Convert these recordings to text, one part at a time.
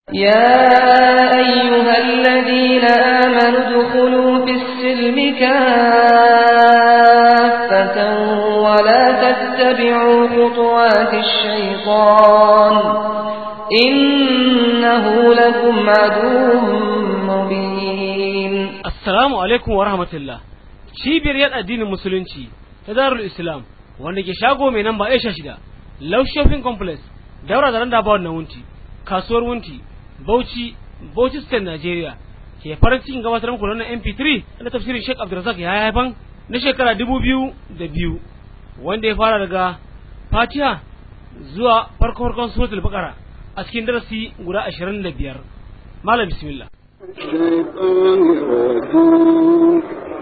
يا أيها الذين آمنوا ادخلوا في السلم كافة ولا تتبعوا خطوات الشيطان إنه لكم عدو مبين Assalamu alaikum wa rahmatullah. Cibiyar yada addinin musulunci ta Darul Islam wanda ke shago mai namba Aisha shida, Love Shopping Complex, daura da randa bawon na wunti, kasuwar wunti, Bauchi, Bauchi State Nigeria. Ke farin cikin gabatar muku da wannan MP3 na tafsirin Sheikh Abdulrazak ya haifan na shekara dubu biyu da biyu wanda ya fara daga Fatiha zuwa farko farkon suratul Baqara a cikin darasi guda ashirin da biyar. Malam bismillah. الشيطان الرجيم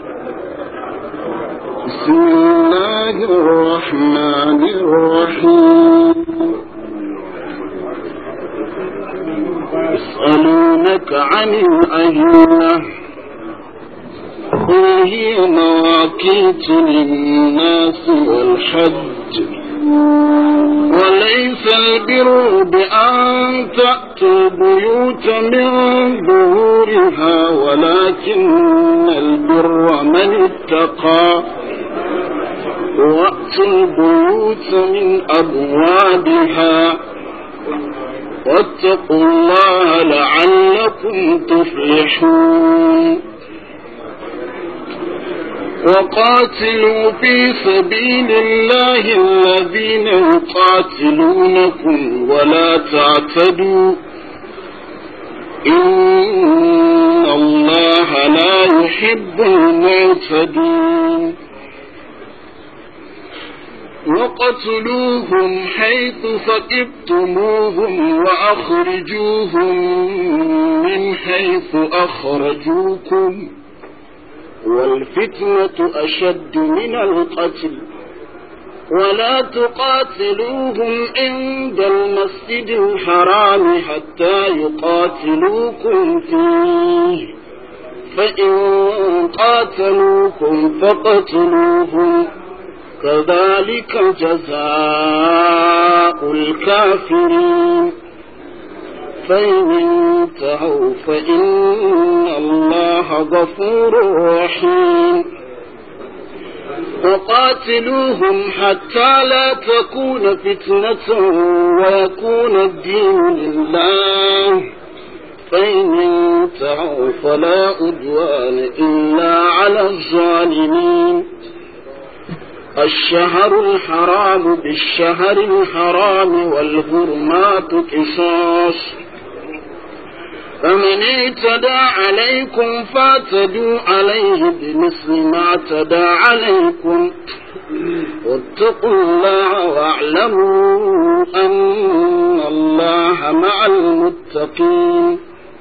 بسم الله الرحمن الرحيم يسألونك عن الأهلة قل هي مواقيت للناس والحج وليس البر بأن تأتوا البيوت من ظهورها ولكن البر من اتقى وأتوا البيوت من أبوابها واتقوا الله لعلكم تفلحون وقاتلوا في سبيل الله الذين يقاتلونكم ولا تعتدوا إن الله لا يحب المعتدين وقتلوهم حيث ثقفتموهم وأخرجوهم من حيث أخرجوكم والفتنة أشد من القتل ولا تقاتلوهم عند المسجد الحرام حتى يقاتلوكم فيه فإن قاتلوكم فقتلوهم كذلك جزاء الكافرين فإن انتهوا فإن الله غفور رحيم وقاتلوهم حتى لا تكون فتنة ويكون الدين لله فإن انتهوا فلا أدوان إلا على الظالمين الشهر الحرام بالشهر الحرام والهرمات قصاص فمن اعتدى عليكم فاعتدوا عليه بمثل ما اعتدى عليكم واتقوا الله واعلموا أن الله مع المتقين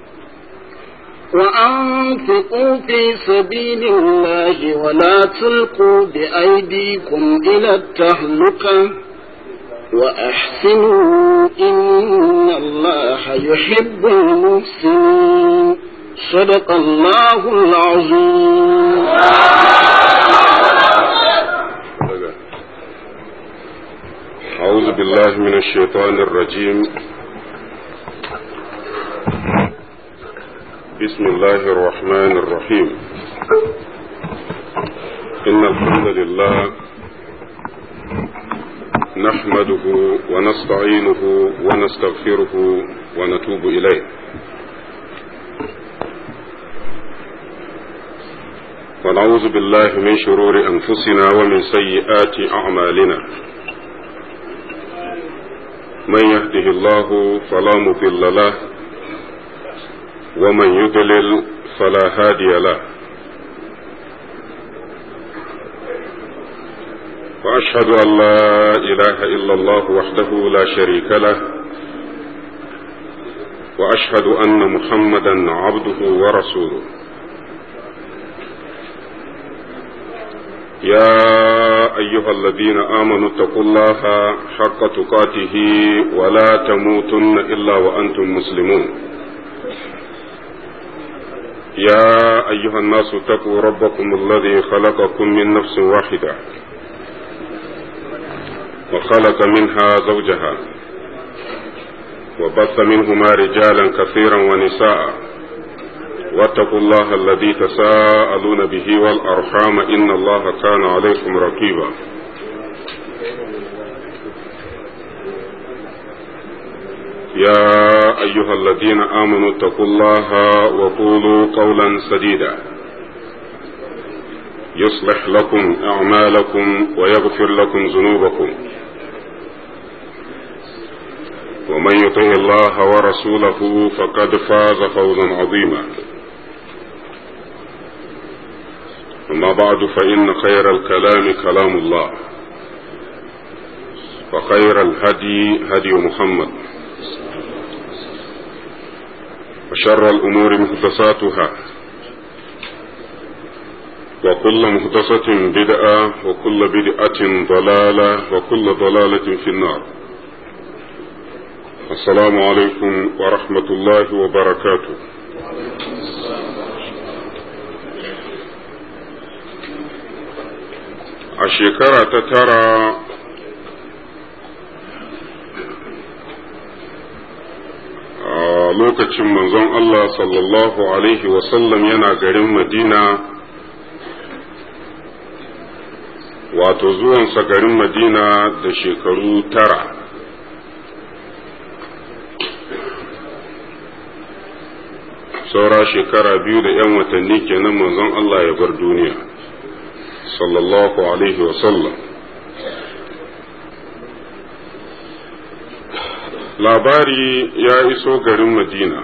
وأنفقوا في سبيل الله ولا تلقوا بأيديكم إلى التهلكة وأحسنوا إن الله يحب المحسنين صدق الله العظيم أعوذ بالله من الشيطان الرجيم بسم الله الرحمن الرحيم إن الحمد لله نحمده ونستعينه ونستغفره ونتوب إليه ونعوذ بالله من شرور أنفسنا ومن سيئات أعمالنا من يهده الله فلا مضل له ومن يضلل فلا هادي له واشهد ان لا اله الا الله وحده لا شريك له واشهد ان محمدا عبده ورسوله يا ايها الذين امنوا اتقوا الله حق تقاته ولا تموتن الا وانتم مسلمون يا أيها الناس اتقوا ربكم الذي خلقكم من نفس واحدة وخلق منها زوجها وبث منهما رجالا كثيرا ونساء واتقوا الله الذي تساءلون به والأرحام إن الله كان عليكم رقيبا يا أيها الذين آمنوا اتقوا الله وقولوا قولا سديدا يصلح لكم أعمالكم ويغفر لكم ذنوبكم ومن يطع الله ورسوله فقد فاز فوزا عظيما أما بعد فإن خير الكلام كلام الله وخير الهدي هدي محمد وشر الأمور محدثاتها وكل محدثة بدعة وكل بدعة ضلالة وكل ضلالة في النار السلام عليكم ورحمة الله وبركاته a shekara ta tara a lokacin manzon Allah sallallahu Alaihi wasallam yana garin Madina wato zuwansa garin Madina da shekaru tara saura shekara biyu da ‘yan watanni kenan manzon Allah ya bar duniya sallallahu Alaihi wasallam labari ya iso garin madina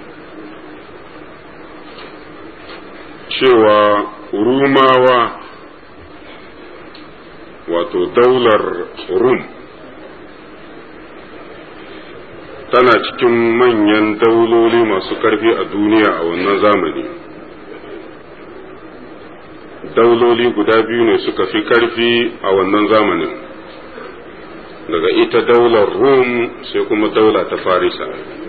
cewa rumawa wato daular rum tana cikin manyan dauloli masu ƙarfi a duniya a wannan zamani dauloli guda biyu ne suka fi ƙarfi a wannan zamanin daga ita daular rum sai kuma daula ta farisa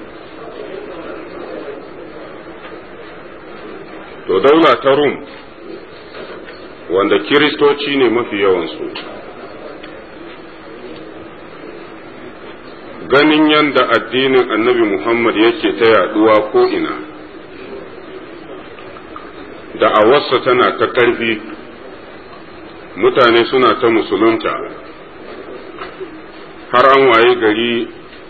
to daula ta rum wanda kiristoci ne mafi yawansu ganin yadda addinin annabi muhammad yake ta yaduwa ko ina da a wasa tana ta ƙarfi mutane suna ta musulunta har an waye gari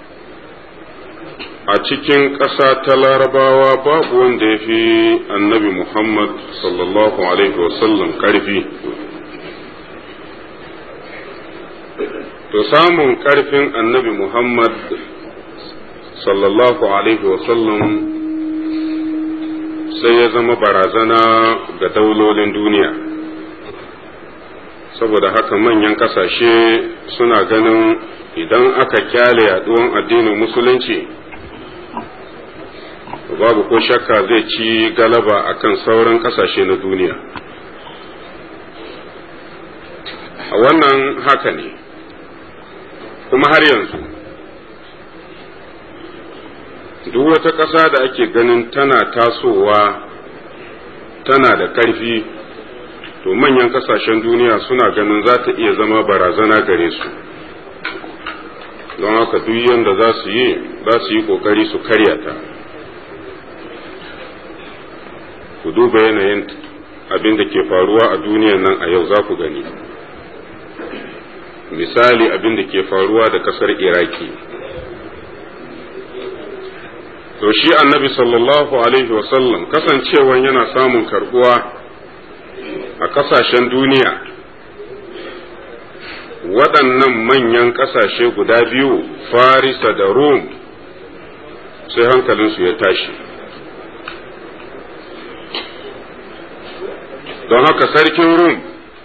a cikin ƙasa ta larabawa babu wanda ya fi annabi muhammad sallallahu alaihi wasallam ƙarfi to samun ƙarfin annabi muhammad sallallahu alaihi wasallam sai ya zama barazana ga daulolin duniya saboda haka manyan ƙasashe suna ganin idan aka kyale yaduwan addinin musulunci babu ko shakka zai ci galaba akan sauran kasashe na duniya a wannan haka ne kuma har yanzu duk wata ƙasa da ake ganin tana tasowa tana da ƙarfi to manyan ƙasashen duniya suna ganin za ta iya zama barazana gare su don haka duk yadda za su yi za su yi kokari su karya ta ku duba yanayin abin da ke faruwa a duniyan nan a yau za ku gani misali abin da ke faruwa da kasar iraki to shi annabi sallallahu alaihi wasallam kasancewan yana samun karbuwa a kasashen duniya waɗannan manyan ƙasashe guda biyu farisa da rum sai hankalinsu ya tashi don haka sarkin rum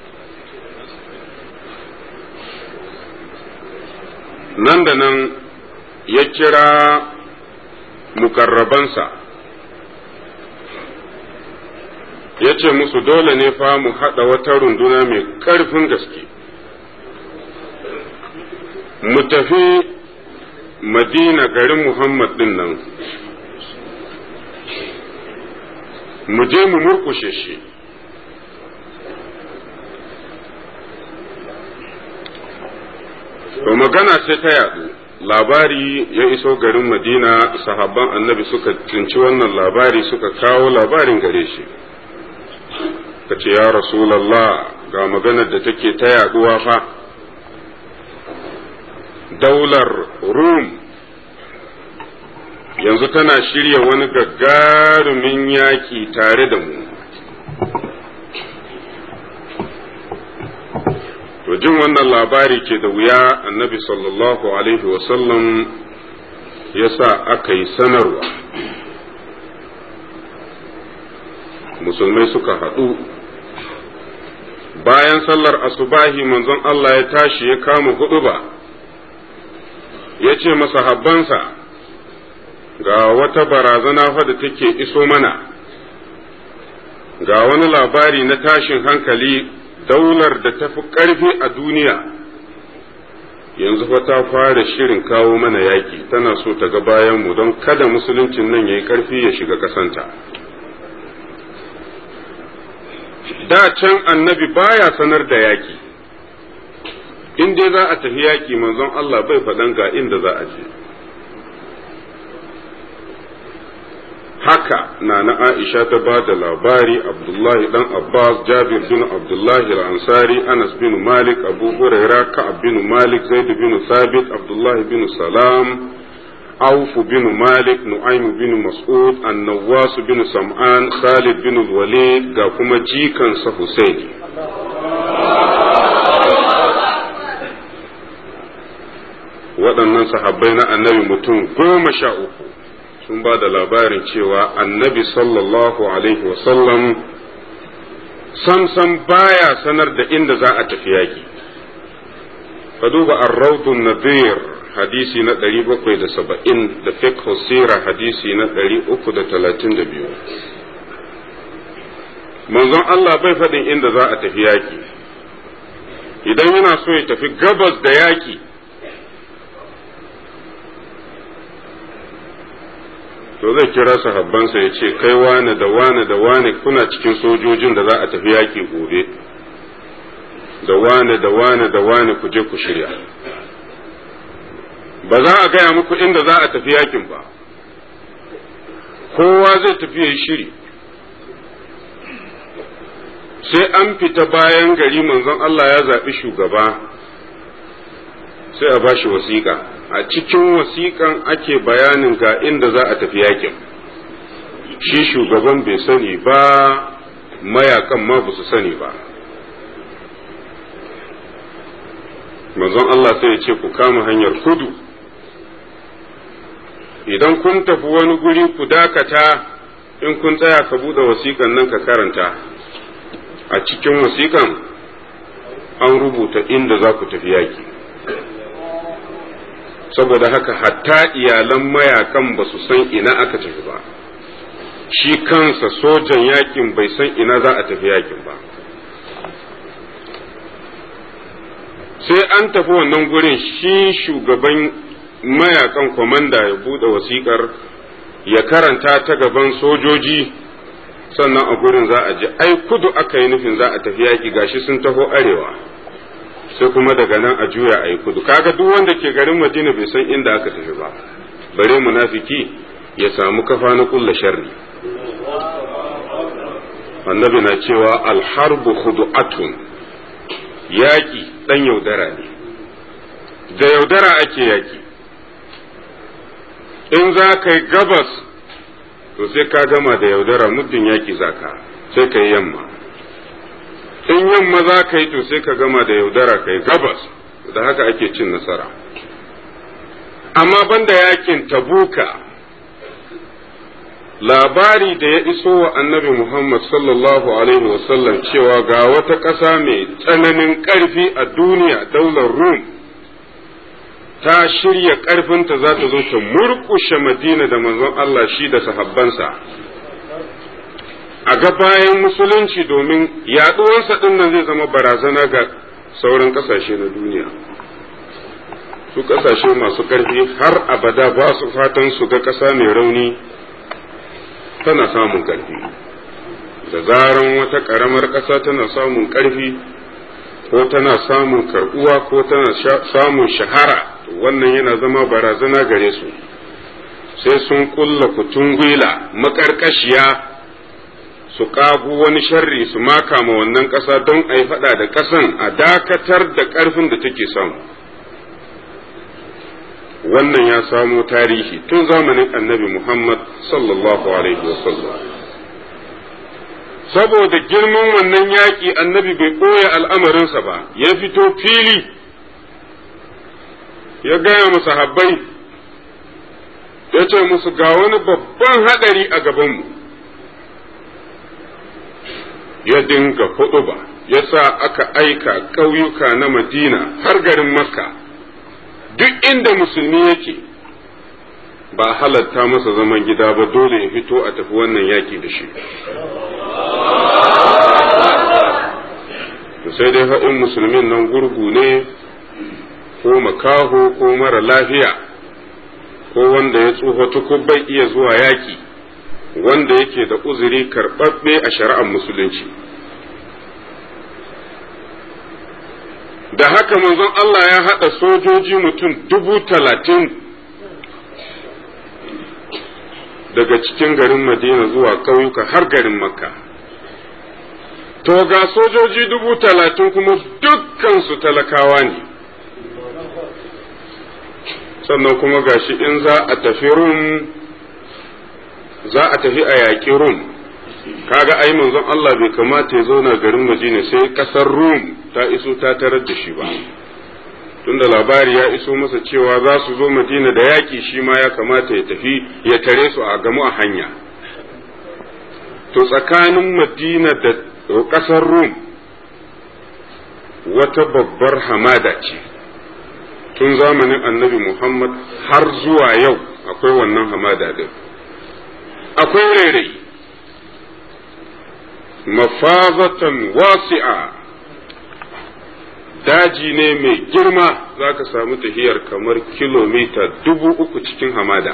nan da nan ya kira mukarrabansa ya ce musu dole ne fa mu haɗa wata runduna mai ƙarfin gaske mu tafi madina garin muhammad ɗin nan mu je mu murkushe shi to magana sai ta yaɗu labari ya iso garin madina sahabban annabi suka tsinci wannan labari suka kawo labarin gare shi ka ce ya rasulallah ga maganar da take ta yaduwa fa daular rum yanzu tana shirya wani gagarumin yaki tare da mu to jin wannan labari ke da wuya annabi sallallahu alaihi wasallam ya sa aka yi sanarwa musulmai suka haɗu bayan sallar asubahi manzon Allah ya tashi ya kama huɗu ba ya ce masahabbansa ga wata barazana fa da take iso mana ga wani labari na tashin hankali daular da ta fi ƙarfi a duniya yanzu fa ta fara shirin kawo mana yaƙi tana so ta ga bayanmu don kada musuluncin nan ya yi ƙarfi ya shiga ƙasanta da can annabi baya sanar da yaƙi in dai za a tafi yaƙi manzon Allah bai faɗan ga inda za a je haka na na Aisha ta ba da labari Abdullahi dan Abbas Jabir bin Abdullahi al-Ansari Anas bin Malik Abu Huraira Ka'ab bin Malik Zaid bin Thabit Abdullahi bin Salam Auf bin Malik Nu'aym bin Mas'ud An-Nawwas bin Sam'an Khalid bin Walid ga kuma jikan sa Husaini waɗannan sahabbai na annabi mutum goma sha uku sun ba da labarin cewa annabi sallallahu alaihi wasallam samsam baya sanar da inda za a tafi yaki ka duba arraudun nadir hadisi na 770 da fiqh sira hadisi na 332 manzon Allah bai faɗin inda za a tafi yaki idan yana so ya tafi gabas da yaki to zai kira sahabbansa ya ce kai wane da wane da wane kuna cikin sojojin da za a tafi yaƙi gobe da wane da wane da wane ku je ku shirya ba za a gaya muku inda za a tafi yakin ba kowa zai tafi ya shiri sai an fita bayan gari manzon Allah ya zaɓi shugaba sai a bashi wasiƙa a cikin wasiƙan ake bayanin ga inda za a tafi yakin shi shugaban bai sani ba mayakan ma ba su sani ba manzon Allah sai ya ce ku kama hanyar kudu idan kun tafi wani guri ku dakata in kun tsaya ka buɗe wasiƙan nan ka karanta a cikin wasiƙan an rubuta inda za ku tafi yaki saboda haka hatta iyalan mayakan ba su san ina aka tafi ba shi kansa sojan yakin bai san ina za a tafi yakin ba sai an tafi wannan gurin shi shugaban mayakan kwamanda ya bude wasikar ya karanta ta gaban sojoji sannan a gurin za a ji ai kudu aka yi nufin za a tafi yaki gashi sun taho arewa sai kuma daga nan a juya a yi kudu kaga duk wanda ke garin madina bai san inda aka tafi ba bare munafiki ya samu kafa na kulla sharri annabi na cewa alharbu khudu'atun yaki dan yaudara ne da yaudara ake yaki in za ka yi gabas to sai ka gama da yaudara muddin yaki zaka sai ka yi yamma in yamma za ka yi to sai ka gama da yaudara ka yi gabas da haka ake cin nasara amma banda yakin tabuka labari da ya iso wa annabi Muhammad sallallahu alaihi wasallam cewa ga wata ƙasa mai tsananin ƙarfi a duniya daular Rum ta shirya ƙarfinta za ta zo ta murƙushe Madina da manzon Allah shi da sahabbansa a ga bayan musulunci domin yaɗuwarsa ɗin nan zai zama barazana ga sauran ƙasashe na duniya su ƙasashe masu ƙarfi har abada ba su fatan su ga ƙasa mai rauni tana samun ƙarfi da zaran wata ƙaramar ƙasa tana samun ƙarfi ko tana samun karɓuwa ko tana samun shahara wannan yana zama barazana gare su sai sun kulla kutun gwila makarkashiya su kagu wani sharri su maka ma wannan ƙasa don a yi faɗa da ƙasan a dakatar da ƙarfin da take samu wannan ya samo tarihi tun zamanin annabi Muhammad sallallahu alaihi wasallam saboda girman wannan yaƙi annabi bai ɓoye al'amarinsa ba ya fito fili ya gaya musu habbai ya ce musu ga wani babban haɗari a gabanmu ya dinga huɗu ba ya sa aka aika ƙauyuka na madina har garin makka duk inda musulmi yake ba halatta masa zaman gida ba dole ya fito a tafi wannan yaƙi da shi sai dai haɗin musulmin nan gurgu ne ko makaho ko mara lafiya ko wanda ya tsufa tukub bai iya zuwa yaƙi wanda yake da uzuri karɓaɓɓe a shari'ar musulunci da haka manzon Allah ya haɗa sojoji mutum dubu talatin daga cikin garin Madina zuwa ƙauyuka har garin Makka. To ga sojoji dubu talatin kuma dukkansu talakawa ne. Sannan kuma gashi in za a tafi Rum, za a tafi a yaƙi Rum. kaga ai manzon Allah bai kamata ya zauna garin Madina sai kasar Rum ta iso ta tarar da shi ba tunda labari ya iso masa cewa za su zo Madina da yaƙi shi ma ya kamata ya tafi ya tare su a gamu a hanya to tsakanin Madina da kasar Rum wata babbar hamada ce tun zamanin annabi Muhammad har zuwa yau akwai wannan hamada din akwai rairayi mafazatan wasi'a daji ne mai girma za ka samu tahiyar kamar kilomita dubu uku cikin hamada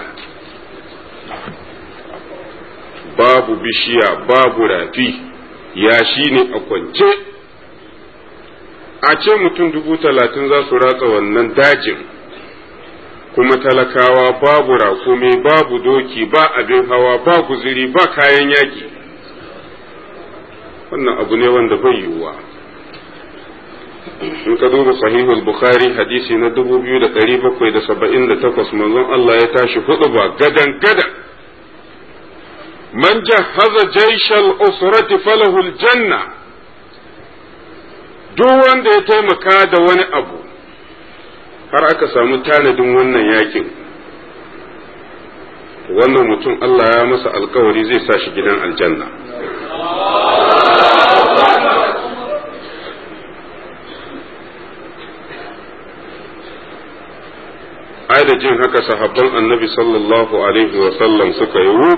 babu bishiya babu rafi yashi ne a kwance a ce mutum dubu talatin za su ratsa wannan dajin kuma talakawa babu rakumi babu doki ba abin hawa ba guziri ba kayan yaki wannan abu ne wanda bai yiwuwa in ka duba sahihul bukhari hadisi na 2778 manzon Allah ya tashi hudu ba gadan gadan man jahaza jaishal usrati falahu aljanna duk wanda ya taimaka da wani abu har aka samu tanadin wannan yakin wannan mutum Allah ya masa alkawari zai sa shi gidan aljanna ai da jin haka sahabban annabi sallallahu alaihi wasallam suka yi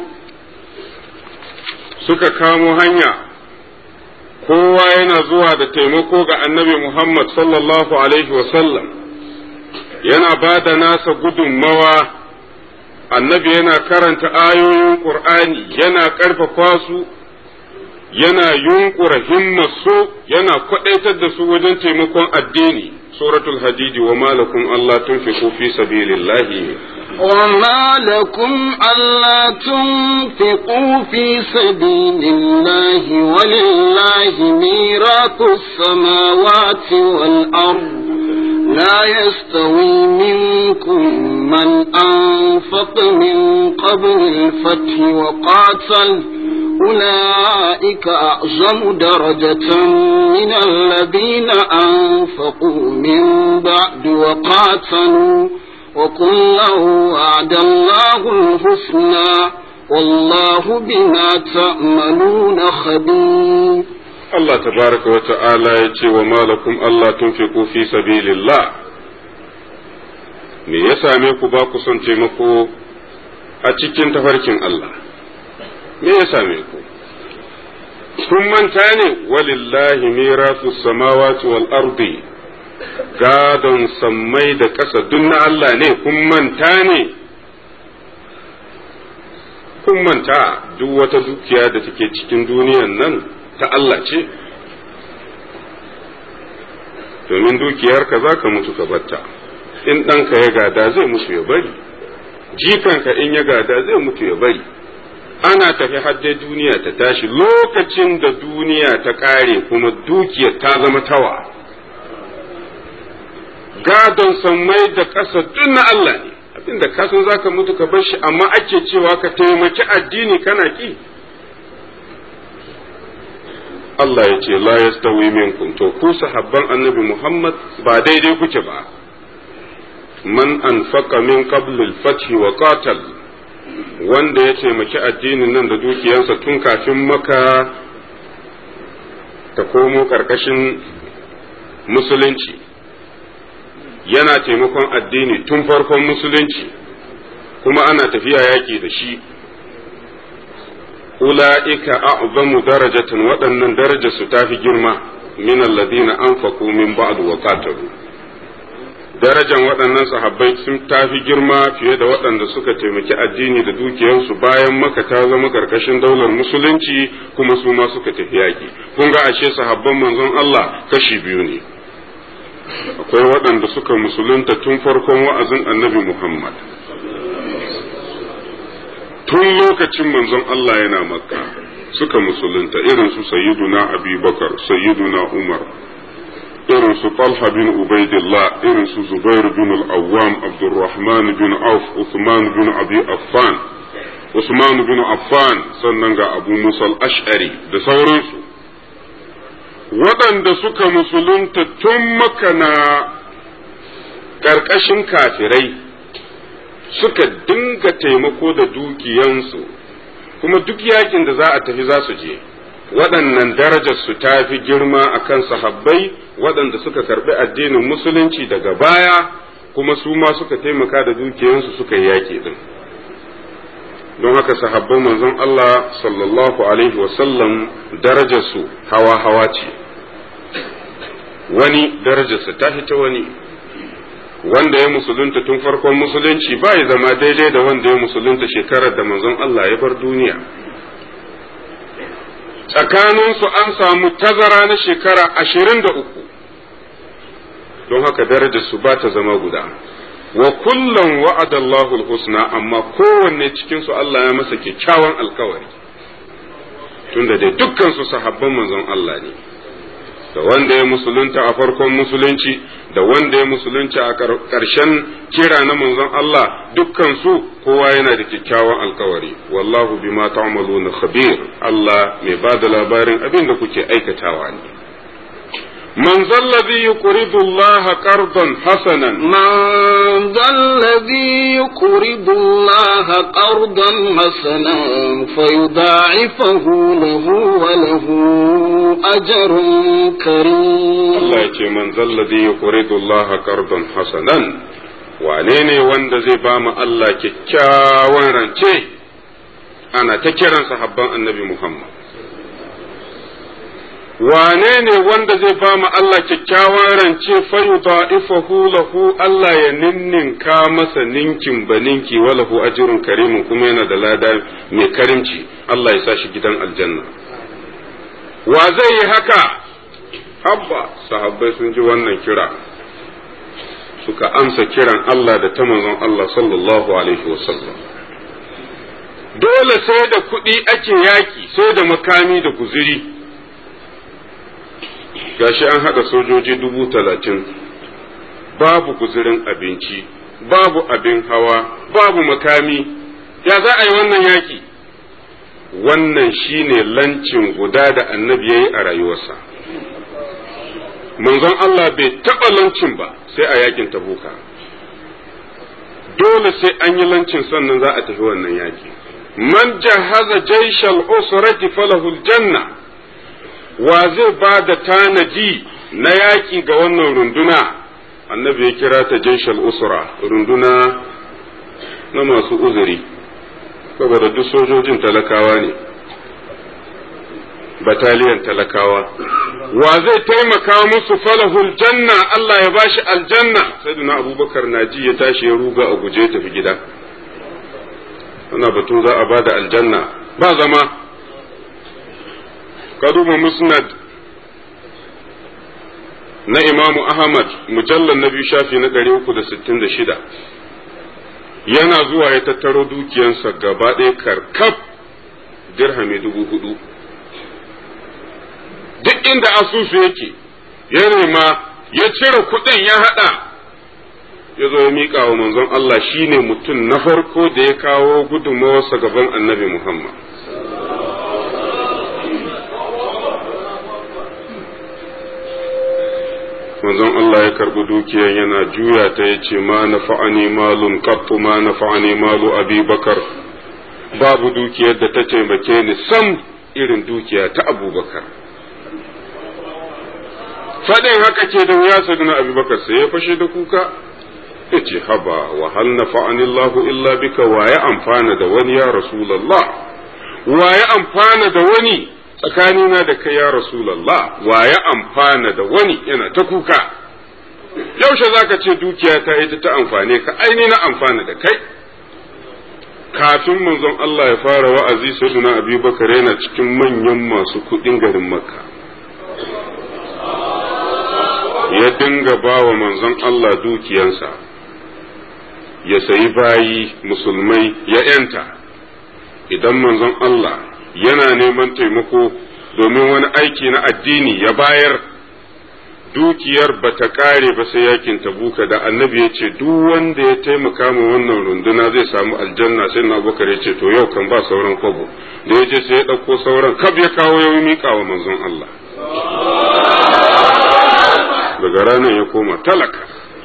suka kamo hanya kowa yana zuwa da taimako ga annabi Muhammad sallallahu alaihi wasallam yana ba da nasa gudunmawa annabi yana karanta ayoyin ƙur'ani yana ƙarfafa su yana yunkura himmarsu yana kwaɗaitar da su wajen taimakon addini suratul hadidi wa malakum Allah tunfiqu fi sabilillahi وما لكم ألا تنفقوا في سبيل الله ولله ميراث السماوات والأرض لا يستوي منكم من أنفق من قبل الفتح وقاتل أولئك أعظم درجة من الذين أنفقوا من بعد وقاتلوا وكلا وعد الله الحسنى والله بما تعملون خبير Allah tabaraka wa ta'ala ya ce wa malakum Allah tunfiqu fi sabilillah me ya same ku ba ku son taimako a cikin tafarkin Allah me ya same ku kun manta ne walillahi mirasu samawati wal ardi gadon sammai da ƙasa duk na Allah ne kun manta ne kun manta duk wata dukiya da take cikin duniyan nan ta Allah ce domin dukiyarka za ka mutu ka batta in ɗanka ya gada zai mutu ya bari jikanka in ya gada zai mutu ya bari ana tafi hadde duniya ta tashi lokacin da duniya ta ƙare kuma dukiyar ta zama tawa gadon sammai da ƙasa duk na Allah ne abinda ka san zaka mutu ka bar shi amma ake cewa ka taimaki addini kana ki Allah ya ce la yastawi minkum to ku sahabban annabi Muhammad ba daidai kuke ba man anfaqa min qabl al-fath wa qatal wanda ya taimaki addinin nan da dukiyansa tun kafin maka ta komo karkashin musulunci yana taimakon addini tun farkon musulunci kuma ana tafiya yaƙi da shi ula'ika a'zamu darajatan waɗannan darajar su tafi girma min alladhina anfaqu min ba'd wa qatalu darajan waɗannan sahabbai sun tafi girma fiye da waɗanda suka taimaki addini da dukiyarsu bayan maka ta zama karkashin daular musulunci kuma su ma suka tafi yaƙi kun ga ashe sahabban manzon Allah kashi biyu ne akwai waɗanda suka musulunta tun farkon wa'azin annabi Muhammad tun lokacin manzon Allah yana makka suka musulunta irin su sayyiduna abi bakar sayyiduna umar irin su talha bin ubaidillah irin su zubair bin al-awwam abdurrahman bin auf usman bin abi affan usman bin affan sannan ga abu musa al-ash'ari da sauransu waɗanda suka musulunta tun makana ƙarƙashin kafirai suka dinga taimako da dukiyansu kuma duk yakin da za a tafi za su je waɗannan darajar su ta fi girma a kan sahabbai waɗanda suka karɓi addinin musulunci daga baya kuma su ma suka taimaka da dukiyansu suka yi yaƙi din don haka sahabban manzon Allah sallallahu alaihi wasallam darajarsu hawa-hawa ce wani darajarsa ta ta wani wanda ya musulunta tun farkon musulunci ba ya zama daidai da wanda ya musulunta shekarar da manzon Allah ya bar duniya tsakaninsu an samu tazara na shekara ashirin da uku don haka darajarsu ba ta zama guda wa kullum wa'adallahu husna amma kowanne cikinsu Allah ya masa kyakkyawan alkawari tunda dai dukkan su sahabban manzon Allah ne da wanda ya musulunta a farkon musulunci da wanda ya musulunci a ƙarshen kira na manzon Allah dukkan su kowa yana da kyakkyawan alkawari wallahu bima ta'maluna khabir Allah mai ba da labarin abin da kuke aikatawa ne من ذا الذي يقرض الله قرضا حسنا من ذا الذي يقرض الله قرضا حسنا فيضاعفه له وله أجر كريم الله يتي من ذا الذي يقرض الله قرضا حسنا wane ne wanda zai ba mu Allah kyakkyawan rance ana ta kiran sahabban annabi Muhammad wane ne wanda zai ba mu Allah kyakkyawan rance fayu da'ifahu lahu Allah ya ninninka masa ninkin baninki wa lahu ajrun karimun kuma yana da lada mai karimci Allah ya sa shi gidan aljanna wa zai yi haka habba sahabbai sun ji wannan kira suka amsa kiran Allah da ta manzon Allah sallallahu alaihi wasallam dole sai da kuɗi ake yaki sai da makami da guziri gashi an haɗa sojoji dubu talatin babu guzurin abinci babu abin hawa babu makami ya za a yi wannan yaƙi wannan shine lancin guda da annabi ya yi a rayuwarsa manzon Allah bai taɓa lancin ba sai a yakin tabuka dole sai an yi lancin sannan za a tafi wannan yaƙi man jahaza jaishal usrati falahul janna wa zai ba da tanadi na yaƙi ga wannan runduna annabi ya kira ta jaishal usra runduna na masu uzuri saboda duk sojojin talakawa ne bataliyan talakawa wa zai taimaka musu falahul janna Allah ya bashi aljanna sayyidina abubakar naji ya tashi ya ruga a guje tafi gida ana batun za a bada aljanna ba zama ka duba musnad na imamu ahmad mujallar na biyu shafi na ɗari uku da sittin da shida yana zuwa ya tattaro dukiyansa gaba ɗaya karkaf dirhami dubu hudu duk inda asusu yake ya nema ya cire kuɗin ya haɗa ya zo ya miƙa wa manzon Allah shine mutum na farko da ya kawo gudunmawarsa gaban annabi Muhammad. manzon Allah ya karɓi dukiyar yana juya ta ya ce ma na fa'ani malun qattu ma na fa'ani malu abi bakar babu dukiyar da ta taimake ni sam irin dukiya ta abubakar faɗin haka ke da wuya saduna abubakar sai ya fashe da kuka ya ce haba wa hal na fa'ani Allahu illa bika wa ya amfana da wani ya rasulallah wa ya amfana da wani tsakanina da kai ya Rasulallah wa ya amfana da wani yana ta kuka yaushe za ka ce dukiya ta ita ta amfane ka aini na amfana da kai kafin manzon Allah ya fara wa'azi sayyiduna Abi Bakar yana cikin manyan masu kuɗin garin Makka ya dinga ba wa manzon Allah dukiyansa ya sayi bayi musulmai ya ‘yanta idan manzon Allah yana neman taimako domin wani aiki na addini ya bayar dukiyar ba ta kare ba sai yakin tabuka da annabi ya ce duk wanda ya taimaka ma wannan runduna zai samu aljanna sai na abubakar ya ce to yau kan ba sauran kwabo da ya je sai ya ɗauko sauran kab ya kawo ya miƙa wa manzon Allah daga ranar ya koma talaka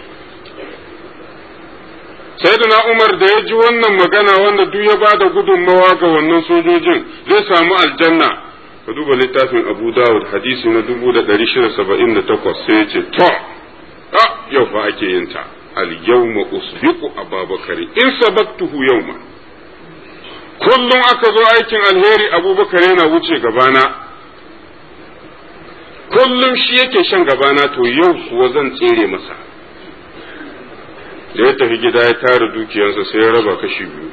sayyidina Umar da ya ji wannan magana wanda duk ya bada gudunmawa ga wannan sojojin zai samu aljanna ka duba littafin Abu Dawud hadisi na 1678 sai ya ce to a yau fa ake yin ta al yawma usbiqu Abubakar in sabaktuhu yawma kullum aka zo aikin alheri Abubakar yana wuce gabana kullum shi yake shan gabana to yau kuwa zan tsere masa da ya tafi gida ya tara dukiyarsa sai ya raba kashi biyu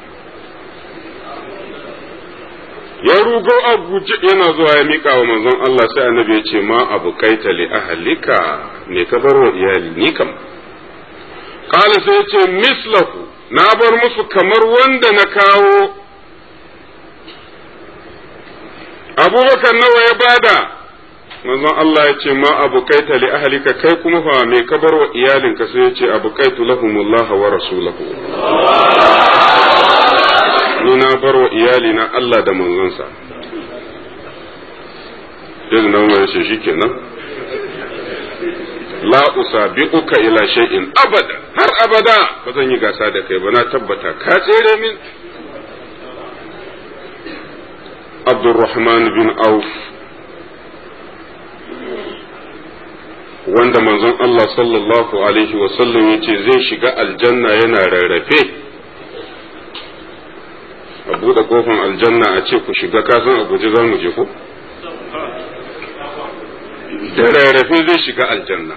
ya rugo a guje yana zuwa ya mika wa manzon Allah sai annabi ya ce ma abu kaita li ahlika me ka bar wa iyali ni kam kala sai ya ce mislahu na bar musu kamar wanda na kawo abubakar nawa ya bada manzon Allah ya ce ma abu kaita li ahlika kai kuma fa me ka bar wa iyalinka sai ya ce abu kaitu lahumullah wa rasulahu ni na bar wa iyalina Allah da manzonsa yanzu nan wani ce shikenan la usabiquka ila shay'in abada har abada ba zan yi gasa da kai ba na tabbata ka tsere min Abdurrahman bin Auf wanda manzon Allah sallallahu Alaihi wasallam ya ce zai shiga aljanna yana rarrafe a buɗe kofan aljanna a ce ku shiga kasan a guji za mu je ko? da rarrafe zai shiga aljanna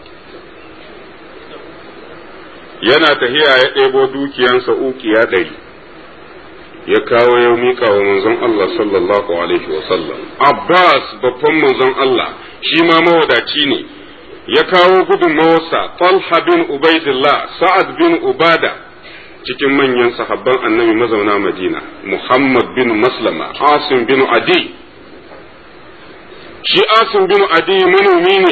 yana tahiya ya ɗebo dukiyansa ukiya ɗari ya kawo ya miƙa wa manzon Allah sallallahu Alaihi wasallam Abbas babban manzon Allah shi ma mawadaci ne ya kawo gudunmawarsa Talha bin Ubaidillah Sa'ad bin Ubada cikin manyan sahabban annabi mazauna Madina Muhammad bin Maslama Asim bin Adi shi Asim bin Adi manomi ne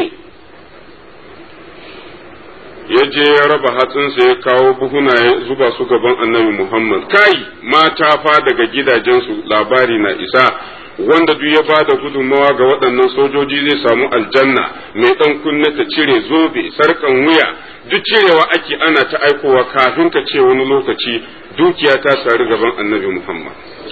ya je ya raba hatsinsa ya kawo buhuna ya zuba su gaban annabi Muhammad kai mata fa daga gidajensu labari na isa wanda duk ya bada gudunmawa ga waɗannan sojoji zai samu aljanna mai ɗan kunne ta cire zobe sarkan wuya duk cirewa ake ana ta aikowa kafin ka ce wani lokaci dukiya ta sari gaban annabi Muhammad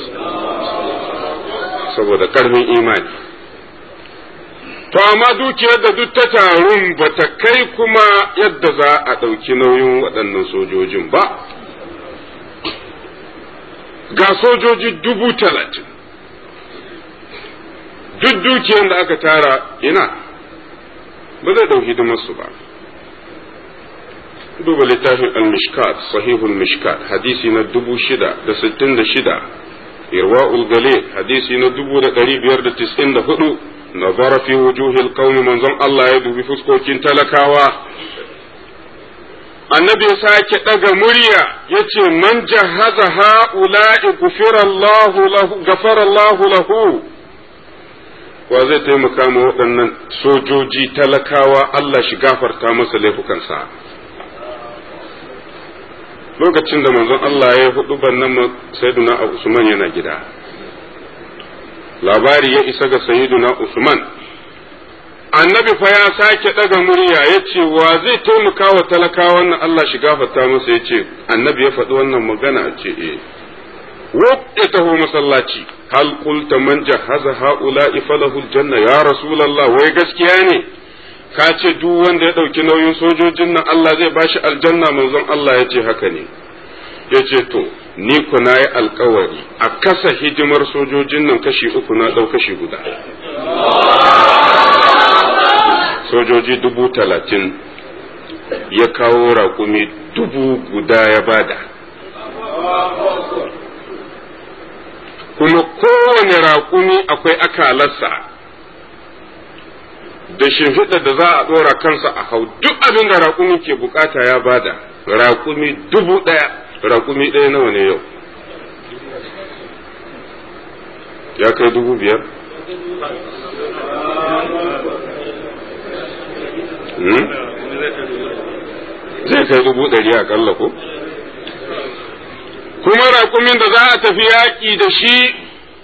saboda ƙarfin imani to amma dukiyar da duk ta tarun ba ta kai kuma yadda za a ɗauki nauyin waɗannan sojojin ba ga sojoji dubu talatin duk dukiyar da aka tara ina ba zai ɗau hidimarsu ba duba littafin al-mishkat sahihul mishkat hadisi na dubu shida da sittin da shida irwa'ul gale hadisi na 1594 nazara fi wujuhil qaumi manzon Allah ya dubi fuskokin talakawa annabi ya sake ɗaga murya ya ce man jahaza ha'ula'i gafara Allahu lahu wa zai taimaka ma waɗannan sojoji talakawa Allah shi gafarta masa laifukansa lokacin da manzon Allah ya hudu bannan sayyiduna Usman yana gida labari ya isa ga sayyiduna Usman annabi fa ya sake ɗaga murya ya ce wa zai taimaka wa talakawan nan Allah shi gafarta masa ya ce annabi ya faɗi wannan magana a ce eh ya taho masallaci hal qulta man jahaza haula'i falahu aljanna ya rasulullah wai gaskiya ne ka ce duk wanda ya ɗauki nauyin sojojin nan Allah zai bashi aljanna manzon Allah ya ce haka ne ya ce to ni ku na yi alkawari a kasa hidimar sojojin nan kashi uku na ɗau kashi guda sojoji dubu talatin ya kawo raƙumi dubu guda ya bada kuma kowane raƙumi akwai akalarsa da shimfiɗa da za a ɗora kansa a hau duk abin da raƙumi ke bukata ya bada raƙumi dubu ɗaya raƙumi ɗaya nawa ne yau ya kai dubu biyar zai kai dubu ɗari a ƙalla ko kuma raƙumin da za a tafi yaƙi da shi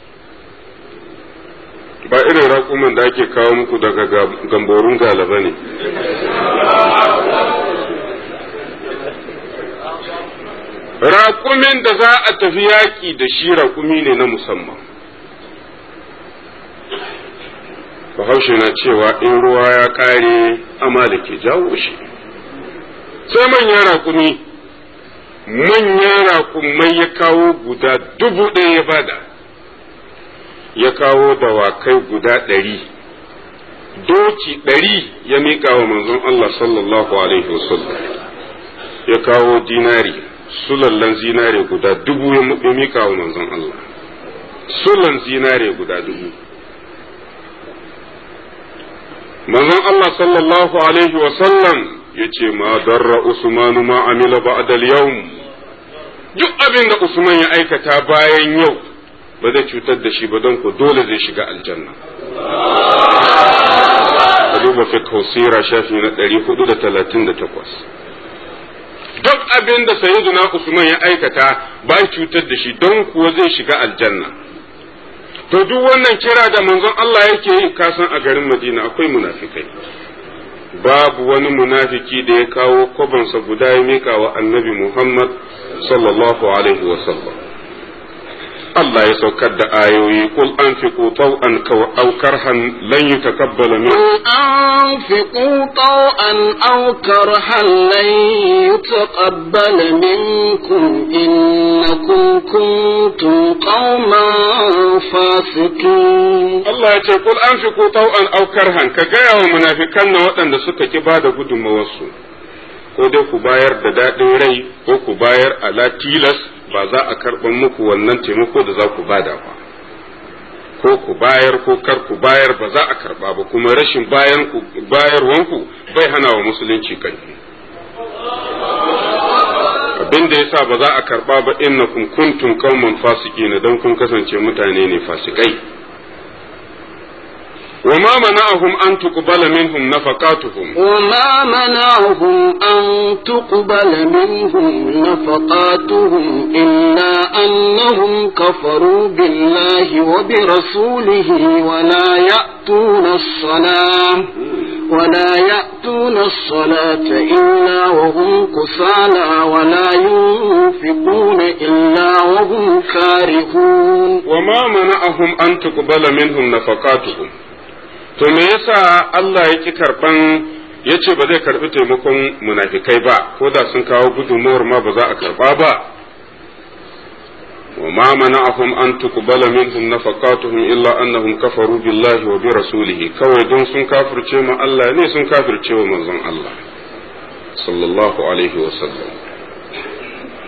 ba irin raƙumin da ake kawo muku daga gamborun galaba ne raƙumin da za a tafi yaƙi da shi raƙumi ne na musamman bahaushe na cewa in ruwa ya ƙare amma da ke jawo shi sai manyan raƙumi manyan raƙumai ya kawo guda dubu ɗaya ya bada ya kawo dawakai guda ɗari doki ɗari ya miƙa wa manzon Allah sallallahu alaihi wasallam ya kawo dinari sulallan zinare guda dubu ya miƙa wa manzon Allah sulan zinare guda dubu manzon Allah sallallahu alaihi wasallam ya ce ma darra Usmanu ma amila ba'da al-yawm duk abin da Usman ya aikata bayan yau ba zai cutar da shi ba don ko dole zai shiga aljanna ka duba fiqh sira shafi na 438 duk abin da sayyiduna Usman ya aikata ba cutar da shi don kuwa zai shiga aljanna to duk wannan kira da manzon Allah yake yi kasan a garin Madina akwai munafikai babu wani munafiki da ya kawo kwabansa guda ya mika wa annabi Muhammad sallallahu alaihi wa sallam Allah ya saukar da ayoyi kul anfiqu taw'an aw karhan lan yutakabbala min قل أنفقوا طوعا أو كرها لن يتقبل منكم إنكم كنتم قوما فاسقين Allah ya ce kul anfiqu taw'an aw karhan ka gaya wa munafikan na waɗanda suka ki bada gudunmawarsu ko dai ku bayar da daɗin rai ko ku bayar ala tilas ba za a karɓar muku wannan taimako da za ku bada ba ko ku bayar ko kar ku bayar ba za a karɓa ba kuma rashin bayan ku bayarwanku bai hana wa musulunci kanki abin da yasa ba za a karɓa ba innakum kuntum qauman fasiqina dan kun kasance mutane ne fasikai وما منعهم أن تقبل منهم نفقاتهم وما منعهم أن تقبل منهم نفقاتهم إلا أنهم كفروا بالله وبرسوله ولا يأتون الصلاة ولا يأتون الصلاة إلا وهم كسالى ولا ينفقون إلا وهم كارهون وما منعهم أن تقبل منهم نفقاتهم to me yasa Allah ya ki karban ya ce ba zai karbi taimakon munafikai ba ko da sun kawo gudunmuwar ma ba za a karba ba wa ma mana'ahum an tuqbala minhum nafaqatuhum illa annahum kafaru billahi wa bi rasulihi kawai don sun kafirce ma Allah ne sun kafirce wa manzon Allah sallallahu alaihi wa sallam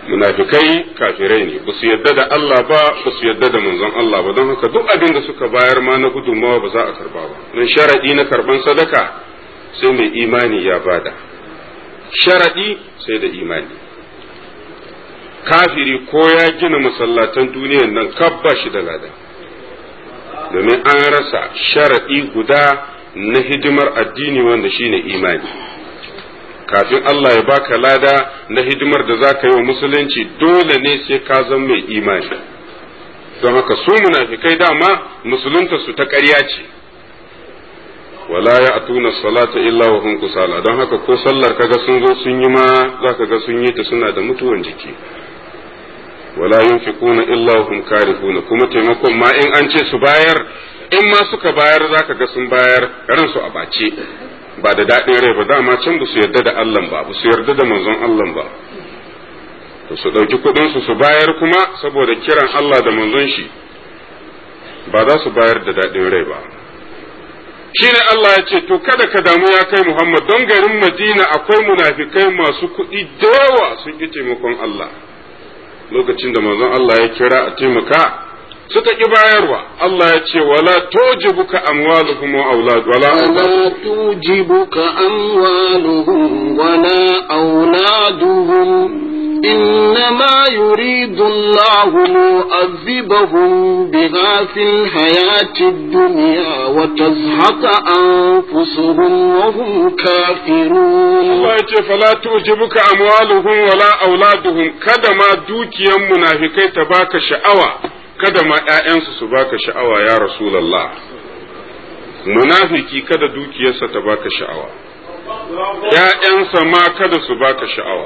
munafikai kafirai ne ba su yadda da Allah ba ba su yadda da manzon Allah ba don haka duk abin da suka bayar ma na gudunmawa ba za a karba ba don sharadi na karban sadaka sai mai imani ya bada sharadi sai da imani kafiri ko ya gina masallatan duniyan nan kabba shi da lada domin an rasa sharadi guda na hidimar addini wanda shine imani kafin Allah ya baka lada na hidimar da za ka yi wa musulunci dole ne sai ka zama mai imani don haka su munafikai dama musulunta su ta ƙarya ce wala ya atuna salata illa wa hum kusala don haka ko sallar kaga sun zo sun yi ma za ka ga sun yi ta suna da mutuwan jiki wala yunfiquna illa wa hum karihuna kuma taimakon ma in an ce su bayar in ma suka bayar za ka ga sun bayar ransu a bace ba da daɗin rai ba dama can ba su yarda da Allah ba ba su yarda da manzon Allah ba to su ɗauki kuɗinsu su bayar kuma saboda kiran Allah da manzon shi ba za su bayar da daɗin rai ba shi ne Allah ya ce to kada ka damu ya kai Muhammad don garin Madina akwai munafikai masu kuɗi da yawa sun ƙi taimakon Allah lokacin da manzon Allah ya kira a taimaka suka ƙi bayarwa Allah ya ce wala tujibuka amwaluhum wa aulad wala ولا توجبك أموالهم ولا أولادهم إنما يريد الله ليعذبهم بها في الحياة الدنيا وتزهق أنفسهم وهم كافرون Allah ya ce fala tujibuka amwaluhum wala auladuhum kada ma dukiyan munafikai ta baka sha'awa kada ma ƴaƴansu su baka sha'awa ya rasulullah munafiki kada dukiyarsa ta baka sha'awa ƴaƴansa ma kada su baka sha'awa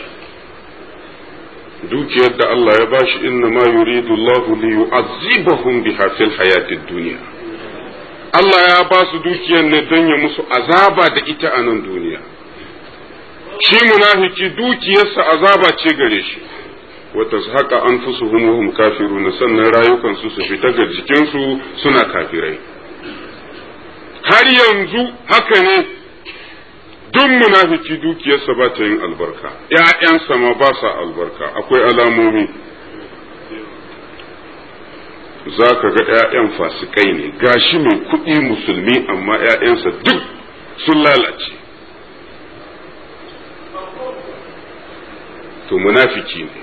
dukiyar da Allah ya bashi inna ma yuridu Allah li yu'azzibahum biha fil hayatid dunya Allah ya ba su dukiyar ne don ya musu azaba da ita a nan duniya shi munafiki dukiyarsa azaba ce gare shi wa tazhaqa anfusuhum wa hum kafirun sannan rayukansu su fita ga jikinsu suna kafirai har yanzu haka ne duk munafiki dukiyarsa ba ta yin albarka ‘ya'yansa ma ba sa albarka akwai alamomi za ka ga ‘ya'yan fasikai ne gashi mai kuɗi musulmi amma ‘ya'yansa duk sun lalace to munafiki ne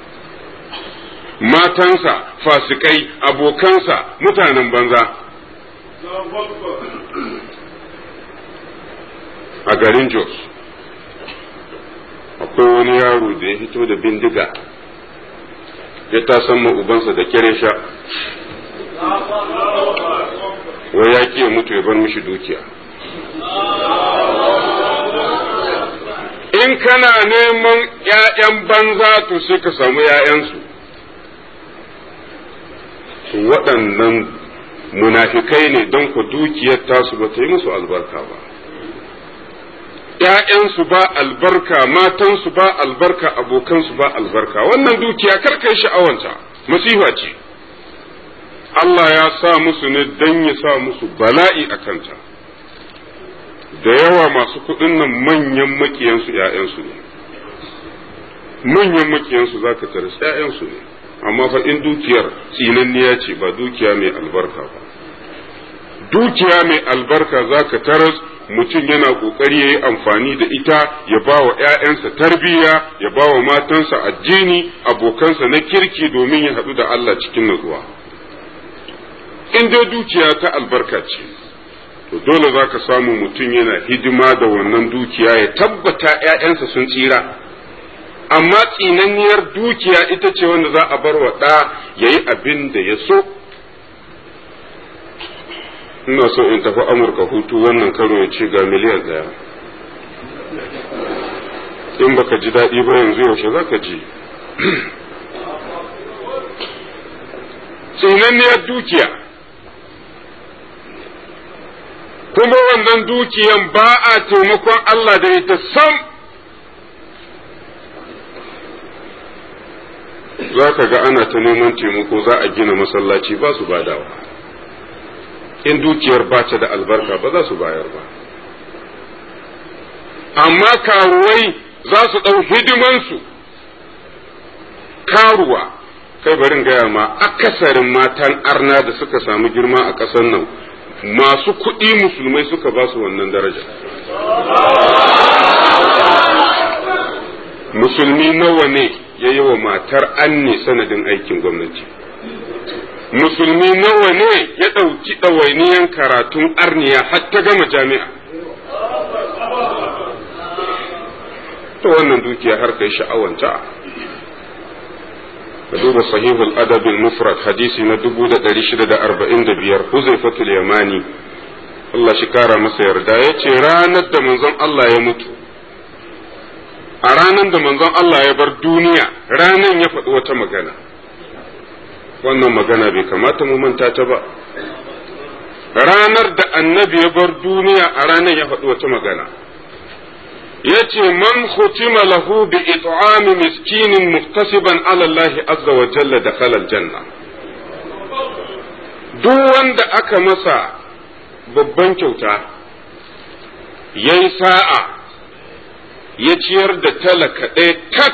matansa fasikai abokansa mutanen banza a garin Jos akwai wani yaro da ya fito da bindiga ya tasan ma ubansa da kyare sha wai ya ya mutu ya bar mishi dukiya in kana neman ‘ya'yan banza to sai ka samu ‘ya'yansu waɗannan munafikai ne don ku dukiyar tasu ba ta yi musu albarka ba ‘ya'yansu ba albarka, matansu ba albarka, abokansu ba albarka, wannan dukiya karkai sha'awanta, masifa ce. Allah ya sa musu ne don ya sa musu bala'i a kanta. Da yawa masu kuɗin nan manyan makiyansu ‘ya'yansu ne, manyan makiyansu za ka taras ‘ya'yansu ne, amma fa in dukiyar tsinanniya ce ba dukiya mai albarka ba. Dukiya mai albarka za ka taras mutum yana ƙoƙari ya yi amfani da ita ya ba wa ‘ya'yansa tarbiyya ya ba wa matansa addini abokansa na kirki domin ya haɗu da Allah cikin natsuwa. In dai dukiya ta albarka ce, to dole za ka samu mutum yana hidima da wannan dukiya ya tabbata ‘ya'yansa sun tsira. Amma tsinanniyar dukiya ita ce wanda za a bar wa ɗa ya yi abin da ya so. ina so in tafi amurka hutu wannan karo ya ce ga miliyan ɗaya in baka ji daɗi ba yanzu yaushe za ka ji tsinanniyar dukiya kuma wannan dukiyan ba a taimakon Allah da ita sam za ka ga ana ta neman taimako za a gina masallaci ba su badawa in dukiyar ba ta da albarka ba za su bayar ba amma karuwai za su ɗau hidimansu karuwa kai barin gaya ma akasarin matan arna da suka samu girma a ƙasar nan masu kuɗi musulmai suka ba su wannan daraja musulmi nawa ne ya yi wa matar anne sanadin aikin gwamnati musulmi nawa ne ya ɗauki ɗawainiyan karatun arniya har ta gama jami'a ta wannan dukiya har kai sha'awanta ka duba sahihul adabin mufrad hadisi na 1645 huzaifatul yamani Allah shi kara masa yarda ya ce ranar da manzon Allah ya mutu a ranar da manzon Allah ya bar duniya ranar ya faɗi wata magana wannan magana bai kamata mu manta ta ba ranar da annabi ya bar duniya a ranar ya faɗi wata magana ya ce man khutima lahu bi it'ami miskinin muhtasiban ala Allah azza wa jalla da khalal janna duk wanda aka masa babban kyauta yayi sa'a ya ciyar da talaka ɗaya tak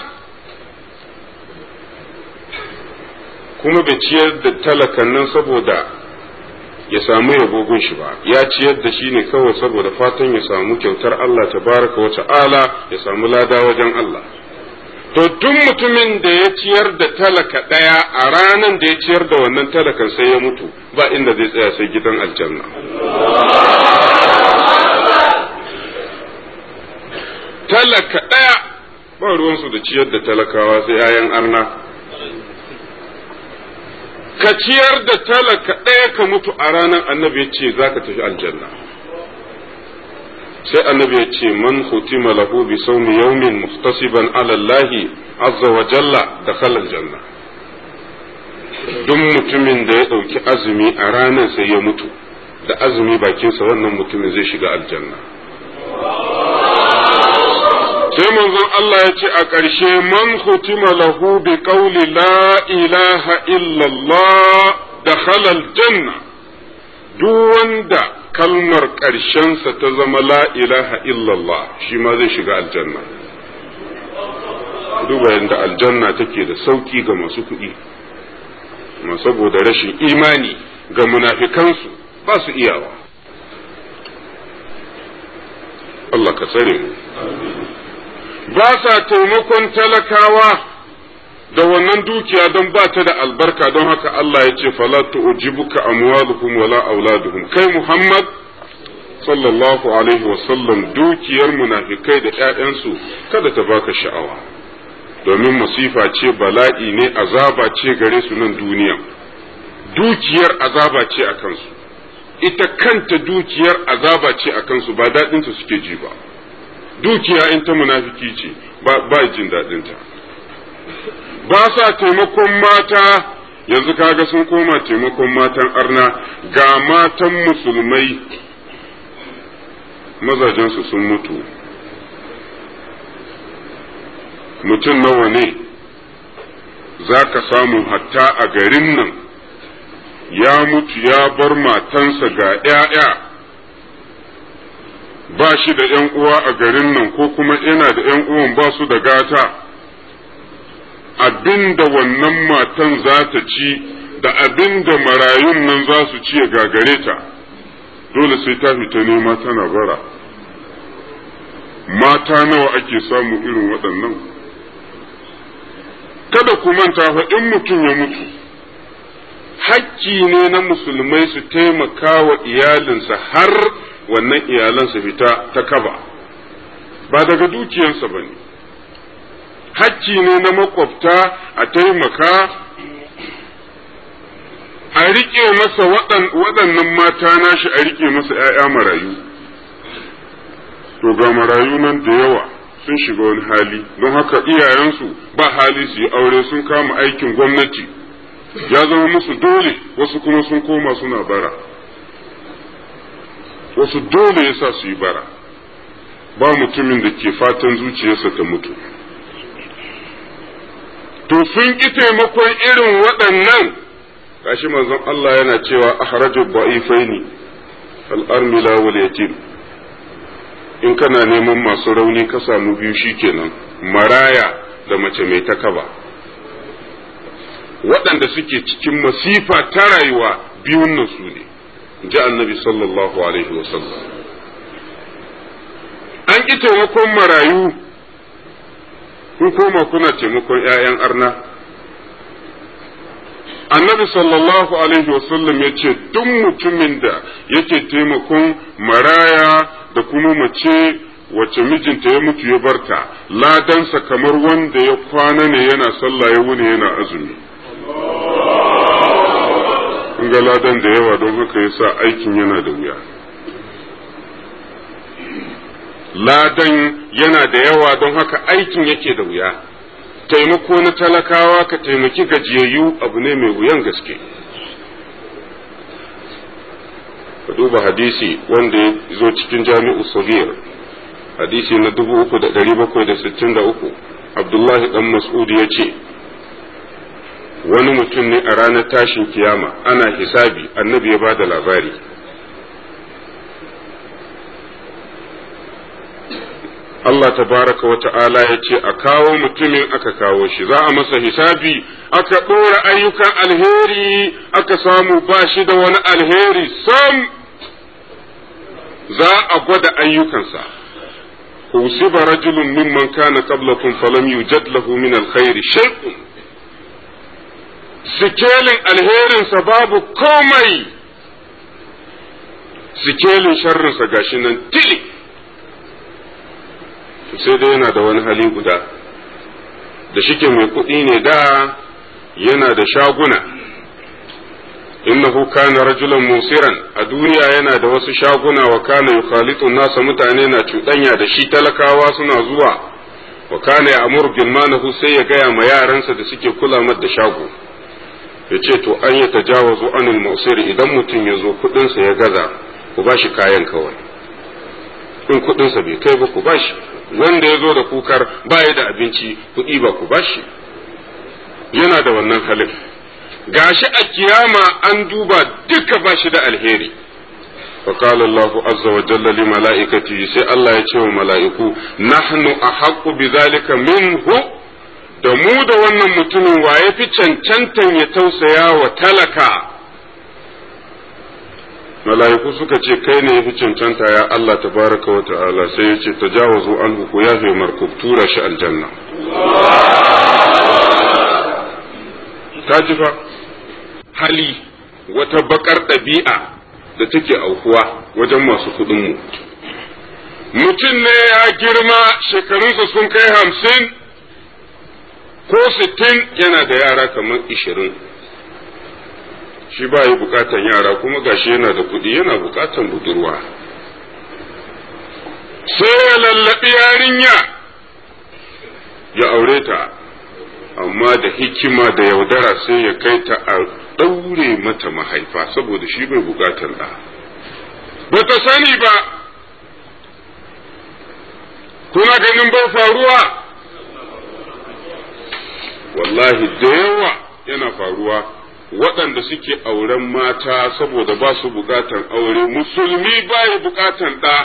kuma bai ciyar da talakan nan saboda ya samu yabogun shi ba ya ciyar da shi ne kawai saboda fatan ya samu kyautar Allah tabaraka wa ta'ala ya samu lada wajen Allah to duk mutumin da ya ciyar da talaka ɗaya a ranan da ya ciyar da wannan talakan sai ya mutu ba inda zai tsaya sai gidan aljanna talaka ɗaya ba ruwansu da ciyar da talakawa sai 'ya'yan arna ka ciyar da talaka ɗaya ka mutu a ranar annabi ya ce za ka tafi aljanna sai annabi ya ce man hutima lahu bi sawmi yawmin muhtasiban ala Allah azza wa jalla dakhala aljanna duk mutumin da ya ɗauki azumi a ranar sai ya mutu da azumi bakinsa wannan mutumin zai shiga aljanna sai manzon Allah ya ce a ƙarshe man hutima lahu bi qawli la ilaha illallah dakhala aljanna duk wanda kalmar ƙarshensa ta zama la ilaha illallah shi ma zai shiga aljanna duba yadda aljanna take da sauki ga masu kuɗi ma saboda rashin imani ga munafikansu ba su iyawa Allah ka tsare mu ba sa taimakon talakawa da wannan dukiya don ba ta da albarka don haka Allah ya ce fala tu'jibuka amwaluhum wala auladuhum kai Muhammad sallallahu alaihi wasallam dukiyar munafikai da ƴaƴansu kada ta baka sha'awa domin masifa ce bala'i ne azaba ce gare su nan duniya dukiyar azaba ce a kansu ita kanta dukiyar azaba ce a kansu ba daɗinta suke ji ba dukiya in ta munafiki ce ba jin daɗinta ba sa taimakon mata yanzu kaga sun koma taimakon matan arna ga matan musulmai mazajensu sun mutu mutum nawa ne za ka samu hatta a garin nan ya mutu ya bar matansa ga ‘ya'ya ba shi da ‘yan uwa a garin nan ko kuma yana da ‘yan uwan ba su da gata abin da wannan matan za ta ci da abin da marayun nan za su ci ya gagare ta dole sai ta fita nema tana bara mata nawa ake samu irin waɗannan kada ku manta fa in mutum ya mutu hakki ne na musulmai su taimaka wa iyalinsa har wannan iyalansa fita ta kaba ba daga dukiyansa ba ne hakki ne na makwabta a taimaka a riƙe masa waɗannan mata nashi a riƙe masa ‘ya'ya marayu to ga marayu nan da yawa sun shiga wani hali don haka iyayensu ba hali su yi aure sun kama aikin gwamnati ya zama musu dole wasu kuma sun koma suna bara wasu dole yasa su yi bara ba mutumin da ke fatan zuciyarsa ta mutu to sun ƙi taimakon irin waɗannan gashi manzon Allah yana cewa ahrajul ba'ifaini al-armila wal yatim in kana neman masu rauni ka samu biyu shikenan maraya da mace mai takaba waɗanda suke cikin masifa ta rayuwa biyun nan su ne ji annabi sallallahu alaihi wasallam an ƙi taimakon marayu kun koma kuna taimakon 'ya'yan arna annabi sallallahu alaihi wasallam ya ce duk mutumin da yake taimakon maraya da kuma mace wacce mijinta ya mutu ya barta ladansa kamar wanda ya kwana ne yana sallah ya wuni yana azumi kun ga ladan da yawa don haka yasa aikin yana da wuya ladan yana da yawa don haka aikin yake da wuya taimako na talakawa ka taimaki gajiyayyu abu ne mai wuyan gaske ka duba hadisi wanda ya zo cikin jami'u sagir hadisi na 3763 abdullahi dan mas'ud ya ce wani mutum ne a ranar tashin kiyama ana hisabi annabi ya ba da labari Allah tabaraka wa ta'ala ya ce a kawo mutumin aka kawo shi za a masa hisabi aka ɗora ayyukan alheri aka samu ba shi da wani alheri sam za a gwada ayyukansa usiba rajulun mimman kana qablakum falam yujad lahu min alkhairi shay'un sikelin alherinsa babu komai sikelin sharrinsa gashi nan tili sai dai yana da wani hali guda da shike mai kuɗi ne da yana da shaguna innahu kana rajulan musiran a duniya yana da wasu shaguna wa kana yukhalitu nasa mutane na cuɗanya da shi talakawa suna zuwa wa kana ya amur gilmanahu sai ya gaya ma yaransa da suke kula mar da shago ya ce to an ya tajawazu anil musiri idan mutum ya zo kuɗinsa ya gaza ku ba shi kayan kawai in kuɗinsa bai kai ba ku ba shi wanda ya zo da kukar baya da abinci kuɗi ba ku ba shi yana da wannan halin gashi a kiyama an duba duka ba shi da alheri فقال الله عز وجل لملائكته سي الله يتشي ملائكو نحن أحق بذلك منه da mu da wannan mutumin wa ya fi cancantan ya tausaya wa talaka mala'iku suka ce kai ne ya fi cancanta ya Allah tabaraka wa ta'ala sai ya ce tajawazu an ku ya fi markub tura shi aljanna ta ji fa hali wata bakar ɗabi'a da take aukuwa wajen masu kuɗinmu mutum ne ya girma shekarunsa sun kai hamsin ko sittin yana da yara kamar ishirin shi ba yi bukatan yara kuma gashi yana da kuɗi yana bukatan budurwa sai ya lallaɓi yarinya ya aure ta amma da hikima da yaudara sai ya kai ta a ɗaure mata mahaifa saboda shi bai bukatan ɗa ba ta sani ba kuna ganin bai faruwa wallahi da yawa yana faruwa waɗanda suke auren mata saboda ba su bukatan aure musulmi ba ya bukatan ɗa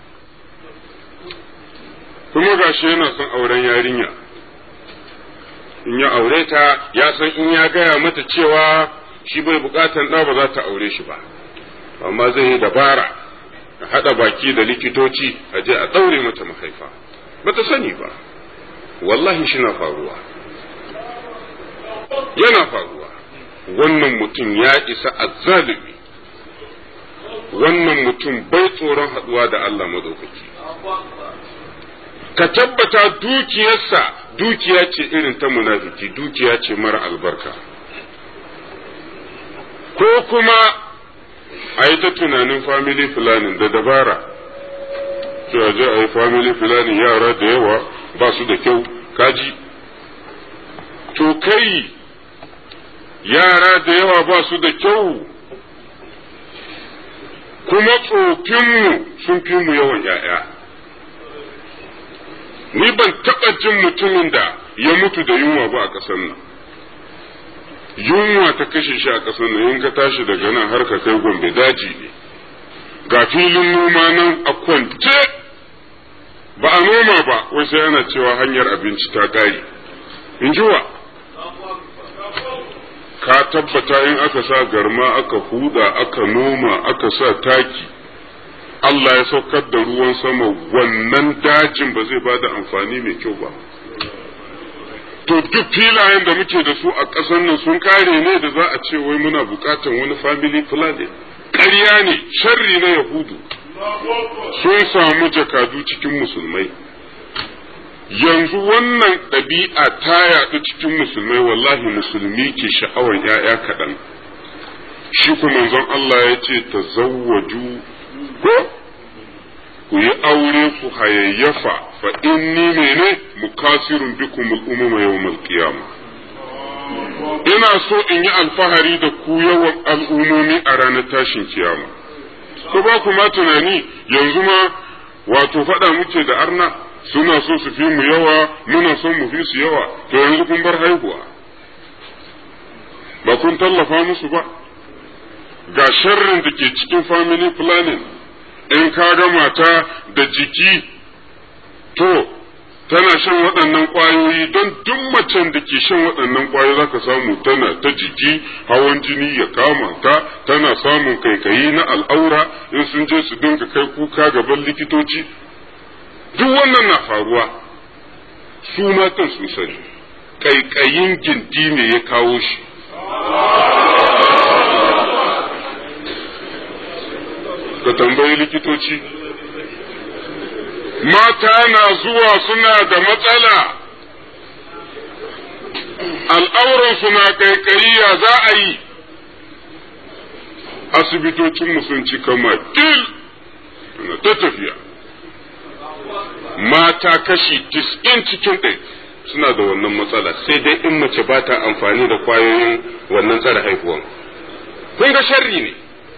kuma gashi yana son auren yarinya in ya aure ta ya san in ya gaya mata cewa shi bai bukatan ɗa ba za ta aure shi ba amma zai yi dabara a haɗa baki da likitoci a je a ɗaure mata mahaifa ba ta sani ba wallahi shi na faruwa yana faruwa wannan mutum ya isa azzalumi wannan mutum bai tsoron haɗuwa da Allah madaukaki ka tabbata dukiyarsa dukiya ce irin ta munafiki dukiya ce mara albarka ko kuma a yi ta tunanin family planning da dabara cewa je a yi family planning yara da yawa ba su da kyau kaji to kai yara da yawa ba su da kyau kuma tsofinmu sun fi mu yawan ‘ya'ya. Ni ban taɓa jin mutumin da ya mutu da yunwa ba a ƙasar nan. Yunwa ta kashe shi a ƙasar nan in ka tashi daga nan har ka kai gombe daji ne. Ga filin noma nan a kwance ba a noma ba wai sai ana cewa hanyar abinci ta ƙare. In ji wa? ka tabbata in aka sa garma aka huda aka noma aka sa taki Allah ya saukar da ruwan sama wannan dajin ba zai bada amfani mai kyau ba to duk filayen da muke da su a ƙasar nan sun kare ne da za a ce wai muna buƙatan wani family planning ƙarya ne sharri na yahudu sun samu jakadu cikin musulmai yanzu wannan ɗabi'a ta yaɗu cikin musulmai wallahi musulmi ke sha'awar ‘ya'ya kaɗan shi kuma manzon Allah ya ce ta zawwaju ko ku yi aure ku hayayyafa fa inni mene mukasirun bikum al'umma yawmal qiyama ina so in yi alfahari da ku yawan al'umomi a ranar tashin kiyama ko ba ku ma tunani yanzu ma wato faɗa muke da arna suna so su fi mu yawa muna son mu fi su yawa to yanzu kun bar haihuwa ba kun tallafa musu ba ga sharrin da ke cikin family planning in ka ga mata da jiki to tana shan waɗannan ƙwayoyi don duk macen da ke shan waɗannan ƙwayoyi za ka samu tana ta jiki hawan jini ya kama ta tana samun kaikayi na al'aura in sun je su dinga kai kuka gaban likitoci duk wannan na faruwa su matan sun sani kaikayin gindi ne ya kawo shi ka tambayi likitoci mata na zuwa suna da matsala al'auransu na kaikayi ya za a yi asibitocinmu sun cika makil ta tafiya mata kashi tis'in cikin ɗai suna da wannan matsala sai dai in mace ba ta amfani da kwayoyin wannan tsara haihuwan kun ga sharri ne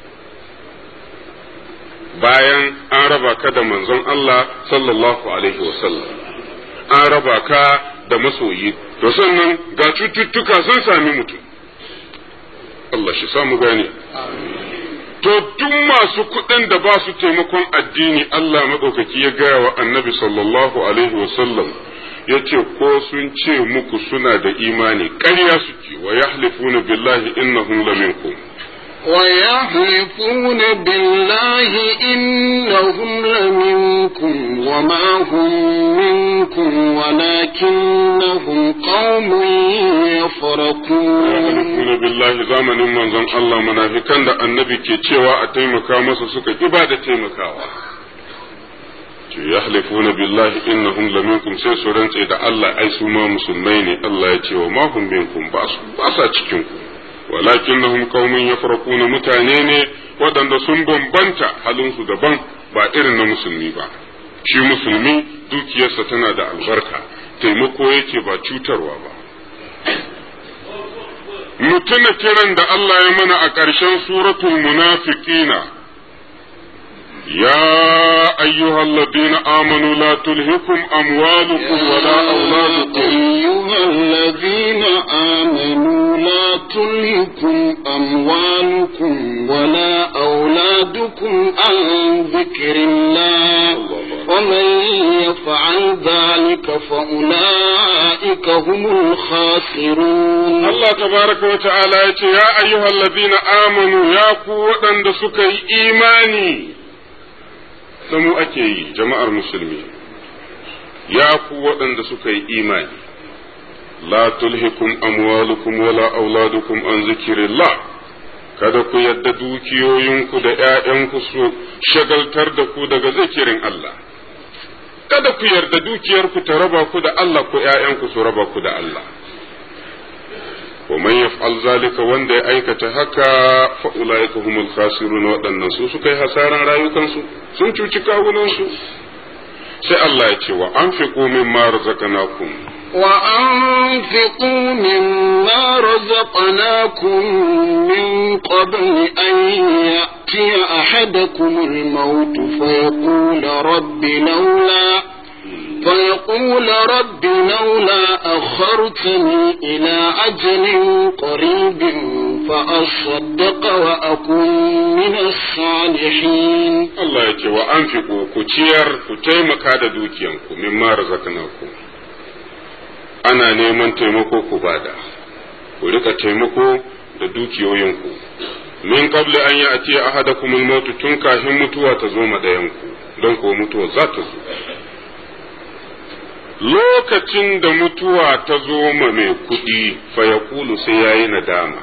bayan an raba ka da manzon Allah sallallahu alaihi wasallam an raba ka da masoyi to sannan ga cututtuka sun sami mutum Allah shi samu gane to duk masu kuɗin da ba su taimakon addini Allah maɗaukaki ya gaya wa annabi sallallahu alaihi wasallam ya ce ko sun ce muku suna da imani ƙarya suke wa yahlifuna billahi innahum laminkum ويحلفون بالله إنهم لمنكم وما هم منكم ولكنهم قوم يفرقون يحلفون بالله زمن من زن الله منافقان da annabi ke cewa a taimaka masa suka ki ba da taimakawa yahlifuna billahi innahum laminkum sai su rantse da Allah ai su ma musulmai ne Allah ya ce wa ma hum minkum ba su ba sa cikin ku walakinnahum qaumun yafraquna mutane ne waɗanda sun bambanta halinsu daban ba irin na musulmi ba shi musulmi dukiyarsa tana da albarka taimako yake ba cutarwa ba mutuna kiran da Allah ya mana a ƙarshen suratul munafiqina يا أيها الذين آمنوا لا تلهكم أموالكم ولا أولادكم أيها الذين آمنوا لا تلهكم أموالكم ولا أولادكم عن ذكر الله ومن يفعل ذلك فأولئك هم الخاسرون الله تبارك وتعالى يا أيها الذين آمنوا يا قوة دسكي إيماني da mu ake yi jama'ar musulmi ya ku waɗanda suka yi imani la tulhikum amwalukum wala auladukum an zikirillah kada ku yadda dukiyoyinku da ‘ya'yanku su shagaltar da ku daga zikirin Allah kada ku yarda dukiyarku ta raba ku da Allah ko ‘ya'yanku su raba ku da Allah ومن يفعل ذلك wanda ya aikata haka fa ulaika humul khasirun waɗannan su suka yi hasaran rayukansu sun cuci kawunansu sai Allah ya ce wa anfiqu mimma razaqnakum وأنفقوا مما رزقناكم من قبل أن يأتي أحدكم الموت فيقول رب لولا فيقول رب لولا أخرتني إلى أجل قريب فأصدق وأكون من الصالحين Allah ya ce wa an ku ciyar ku taimaka da dukiyanku mimma razaqnakum ana neman taimako ku bada ku rika taimako da dukiyoyinku min qabli an ya'ti ahadakum al-maut tun kafin mutuwa ta zo ma dayanku don ko mutuwa za ta zo lokacin da mutuwa ta zo ma mai kuɗi fa yaqulu sai yayi nadama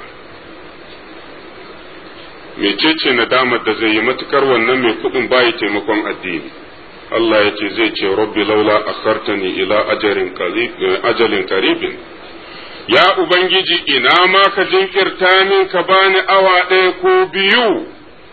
mecece nadamar da zai yi matukar wannan mai kuɗin bayi taimakon addini Allah ya ce zai ce rabbi laula akhartani ila ajalin karibin ya ubangiji ina ma ka jinkirta min ka bani awa ɗaya ko biyu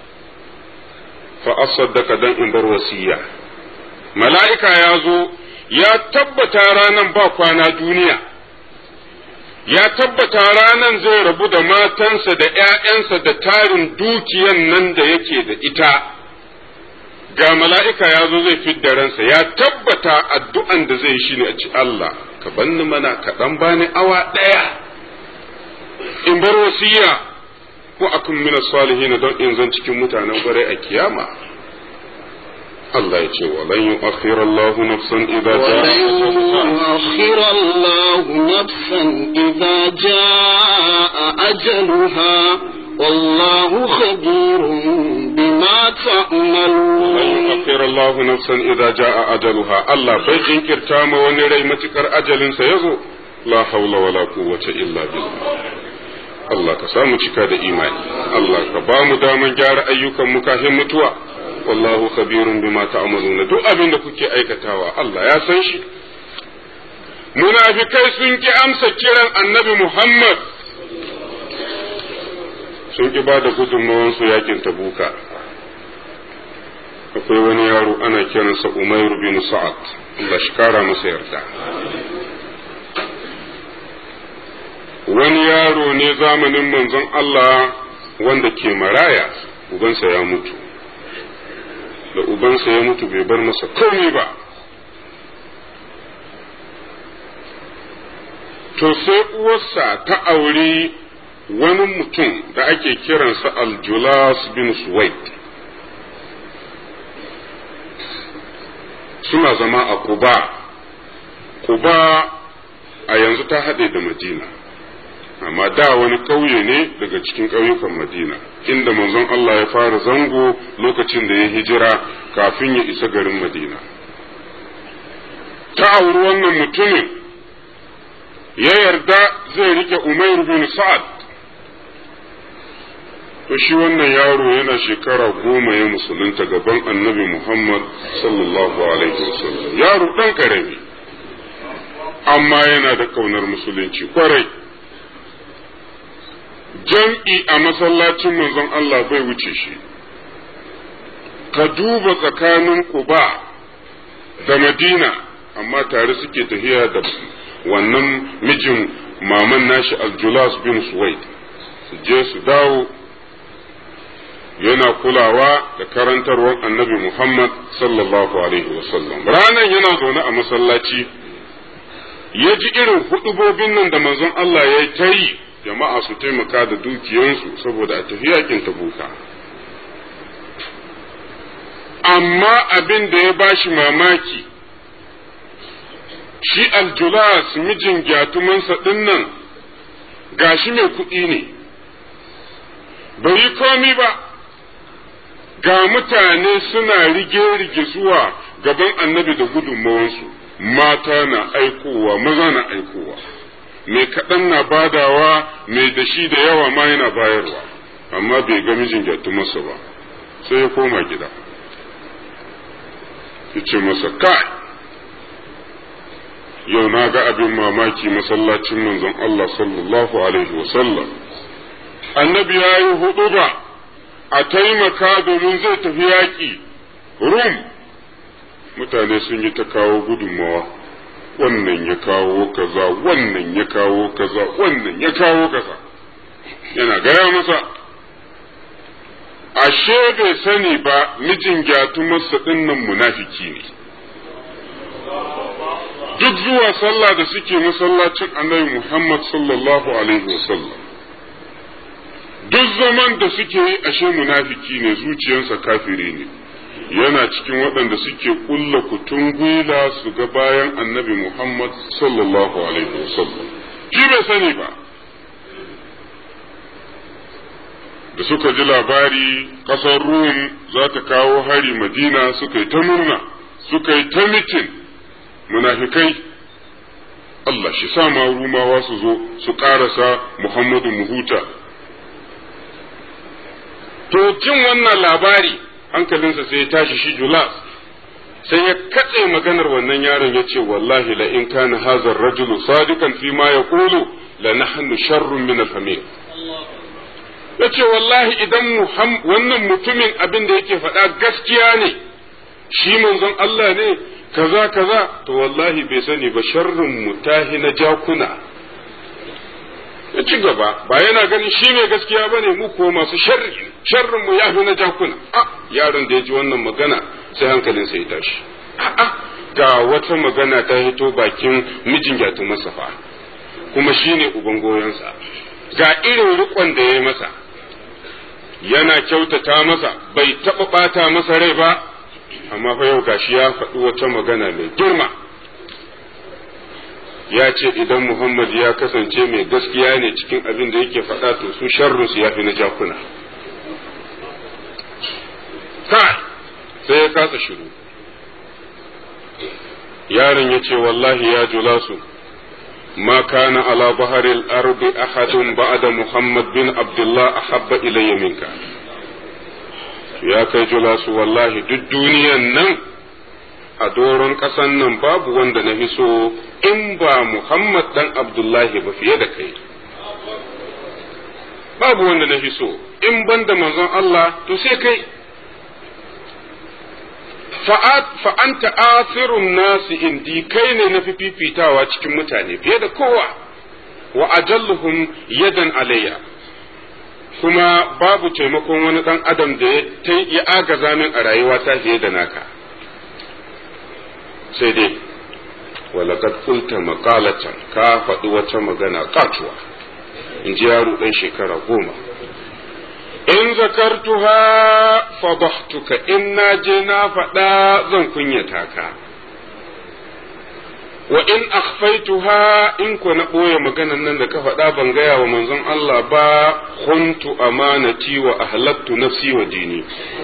fa asaddaka dan in bar wasiya mala'ika ya zo ya tabbata ranan ba kwana duniya ya tabbata ranan zai rabu da matansa da ‘ya'yansa da tarin dukiyan nan da yake da ita, ga mala'ika ya zo zai fidda ransa, ya tabbata addu'an da zai shi ne a ci Allah, ka banni mana kaɗan bani awa ɗaya, in bar wasiya ko akun mina salihina don in zan cikin mutanen ƙwarai a kiyama. Allah ya ce walan yi Allah nafsan idza يؤخر الله نفسا إذا جاء أجلها والله خبير بما تعملون lan yu'akhkhir Allah nafsan idza jaa ajaluha Allah bai jinkirta ma wani rai matukar ajalin sa yazo la hawla wala quwwata illa billah Allah ka samu cika da imani Allah ka ba mu daman gyara ayyukan mu kafin mutuwa wallahu khabirun bima ta'maluna duk abin da kuke aikatawa Allah ya san shi munafikai sun ki amsa kiran annabi Muhammad sun ki ba da gudunmawansu yakin tabuka akwai wani yaro ana kiransa Umairu bin Sa'ad Allah shi kara masa yarda wani yaro ne zamanin manzon Allah wanda ke maraya ubansa ya mutu da ubansa ya mutu bai bar masa komai ba to sai uwarsa ta auri wani mutum da ake kiransa Aljulas bin Suwaid suna zama a Kuba. Kuba a yanzu ta haɗe da Madina, amma da wani ƙauye ne daga cikin ƙauyukan Madina, inda manzon Allah ya fara zango lokacin da ya hijira kafin ya isa garin Madina. Ta auri wannan mutumin ya yarda zai rike Umair bin Sa'ad. to shi wannan yaro yana shekara goma ya musulunta gaban annabi Muhammad sallallahu alaihi wasallam yaro ɗan ƙarami amma yana da ƙaunar musulunci kwarai jam'i a masallacin manzon Allah bai wuce shi ka duba tsakanin Quba da Madina amma tare suke tafiya da wannan mijin maman nashi Aljulas bin Suwaid su je su dawo yana kulawa da karantarwar annabi Muhammad sallallahu Alaihi wasallam. Ranar yana zaune a masallaci, ya ji irin hudubobin nan da manzon Allah ya ta yi, jama'a su taimaka da dukiyansu saboda a tafi yakin tabuka. Amma abin da ya bashi mamaki, shi aljulas mijin gyatumansa ɗin nan gashi mai kuɗi ne, bai yi komi ba. ga mutane suna rige-rige zuwa gaban annabi da gudunmawansu mata na aikowa maza na aikowa mai kaɗan na badawa mai da shi da yawa ma yana bayarwa amma bai ga mijin masa ba sai ya koma gida ya ce masa kai yau na ga abin mamaki masallacin manzon Allah sallallahu alaihi wasallam annabi ya yi hudu ba a taimaka domin zai tafi yaƙi rum mutane sun yi ta kawo gudunmawa wannan ya kawo kaza wannan ya kawo kaza wannan ya kawo kaza yana gaya masa ashe bai sani ba mijin gyatumarsa ɗinnan munafiki ne duk zuwa sallah da suke masallacin annabi Muhammad sallallahu alaihi wasallam duk zaman da suke yi ashe munafiki ne zuciyarsa kafiri ne yana cikin waɗanda suke ƙulla kutun gwila su ga bayan annabi Muhammad sallallahu alaihi wasallam shi bai sani ba da suka ji labari ƙasar rum za ta kawo hari madina suka yi ta murna suka yi ta mitin munafikai Allah shi sa ma rumawa su zo su ƙarasa Muhammadu Muhuta to jin wannan labari hankalinsa sai ya tashi shi Julas sai ya katse maganar wannan yaron ya ce wallahi la in kana hazar rajulu sadiqan fi ma yaqulu la nahnu sharrun min al-hamir yace wallahi idan wannan mutumin abin da yake faɗa gaskiya ne shi manzon Allah ne kaza kaza to wallahi bai sani ba sharrin mutahi na jakuna ya ci gaba ba yana ganin shi ne gaskiya ba ne mu ko masu sharri sharrin mu yafi na jakuna a yaron da ya ji wannan magana sai hankalin sai ya tashi a'a ga wata magana ta hito bakin mijin gyatu masa fa kuma shi ne uban goyonsa ga irin rikon da ya yi masa yana kyautata masa bai taɓa ɓata masa rai ba amma fa yau gashi ya faɗi wata magana mai girma ya ce idan Muhammad ya kasance mai gaskiya ne cikin abin da yake faɗa to su sharrunsu ya fi na jakuna kai sai ya kasa shiru yaron ya ce wallahi ya julasu ما كان على ظهر الأرض أحد بعد محمد بن عبد الله أحب إلي منك ya kai julasu wallahi duk duniyan nan a doron ƙasan nan babu wanda na so in ba Muhammad dan Abdullahi ba fiye da kai babu wanda na so in ban da manzon Allah to sai kai fa'anta asirun nasi indi kai ne na fifitawa cikin mutane fiye da kowa wa ajalluhum yadan alayya kuma babu taimakon wani ɗan adam da ya agaza min a rayuwa ta fiye da naka sai dai walakad kulta makalatan ka faɗi wata magana katuwa in ji yaro ɗan shekara goma in zakartuha fadahtuka in na je na faɗa zan kunyata ka wa in akhfaituha in ko na ɓoye maganan nan da ka faɗa ban gaya wa manzon Allah ba khuntu amanati wa ahlaktu nafsi wa dini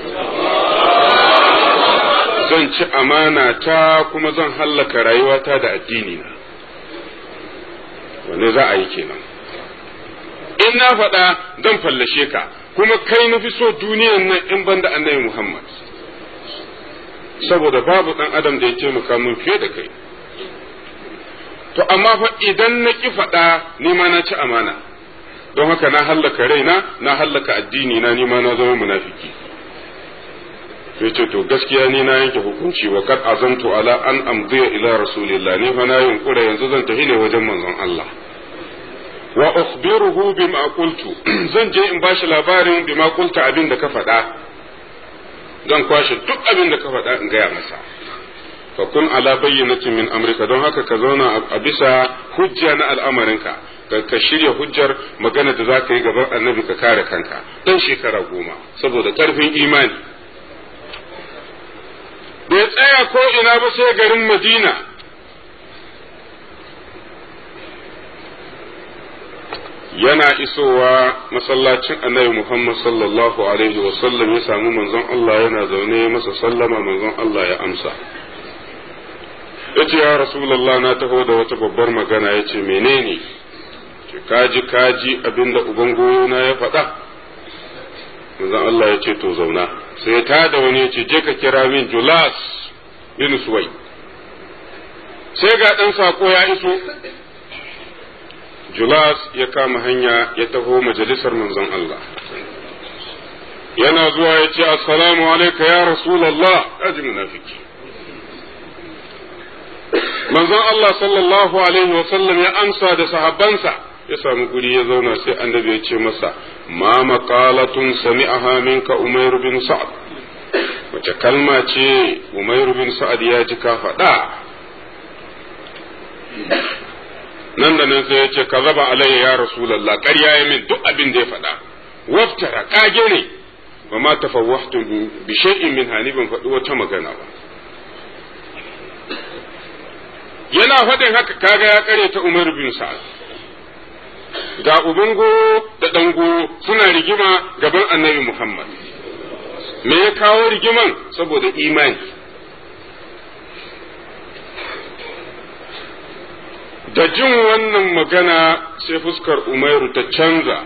zan ci amana ta kuma zan hallaka rayuwata da addini na wanne za a yi kenan in na faɗa zan fallashe ka kuma kai na fi so duniyan nan in ban da annabi Muhammad saboda babu ɗan adam da ya taimaka min fiye da kai to amma fa idan na ki faɗa ni ma na ci amana don haka na hallaka raina na hallaka addini na ni ma na zama munafiki sai ce to gaskiya ni na yanke hukunci wa kad azamtu ala an amdiya ila rasulillah ni fa na yunkura yanzu zan tafi ne wajen manzon Allah wa ukhbiruhu bima qultu zan je in bashi labarin bima qulta abin da ka faɗa zan kwashe duk abin da ka faɗa in gaya masa fa kun ala bayyinatin min amrika don haka ka zauna a bisa hujja na al'amarinka ka ka shirya hujjar magana da za ka yi gaban annabi ka kare kanka dan shekara goma saboda karfin imani bai tsaya ko ina ba sai garin madina yana isowa masallacin annabi Muhammad sallallahu alaihi wasallam ya samu manzon Allah yana zaune masa sallama manzon Allah ya amsa yace ya rasulullah na taho da wata babbar magana yace menene ce kaji kaji abinda uban goyona ya faɗa manzon Allah ya ce to zauna sai ya tada wani ya ce je ka kira min Julas bin Suwai sai ga ɗan sako ya iso Julas ya kama hanya ya taho majalisar manzon Allah yana zuwa ya ce assalamu alaika ya rasulallah kaji munafiki manzon Allah sallallahu alaihi wasallam ya amsa da sahabbansa ya samu guri ya zauna sai annabi ya ce masa ma maqalatun sami'aha minka umair bin sa'ad wace kalma ce umair bin sa'ad ya ji ka faɗa nan da nan sai ya ce ka zaba alayya ya rasulallah ƙarya ya min duk abin da ya faɗa waftara ƙage ne ba ma tafawwahtu bi shay'in min hani ban faɗi wata magana ba yana faɗin haka kaga ya kare ta Umar bin Sa'ad ga uban goro da ɗan goro suna rigima gaban annabi Muhammad me ya kawo rigiman saboda imani da jin wannan magana sai fuskar umairu ta canza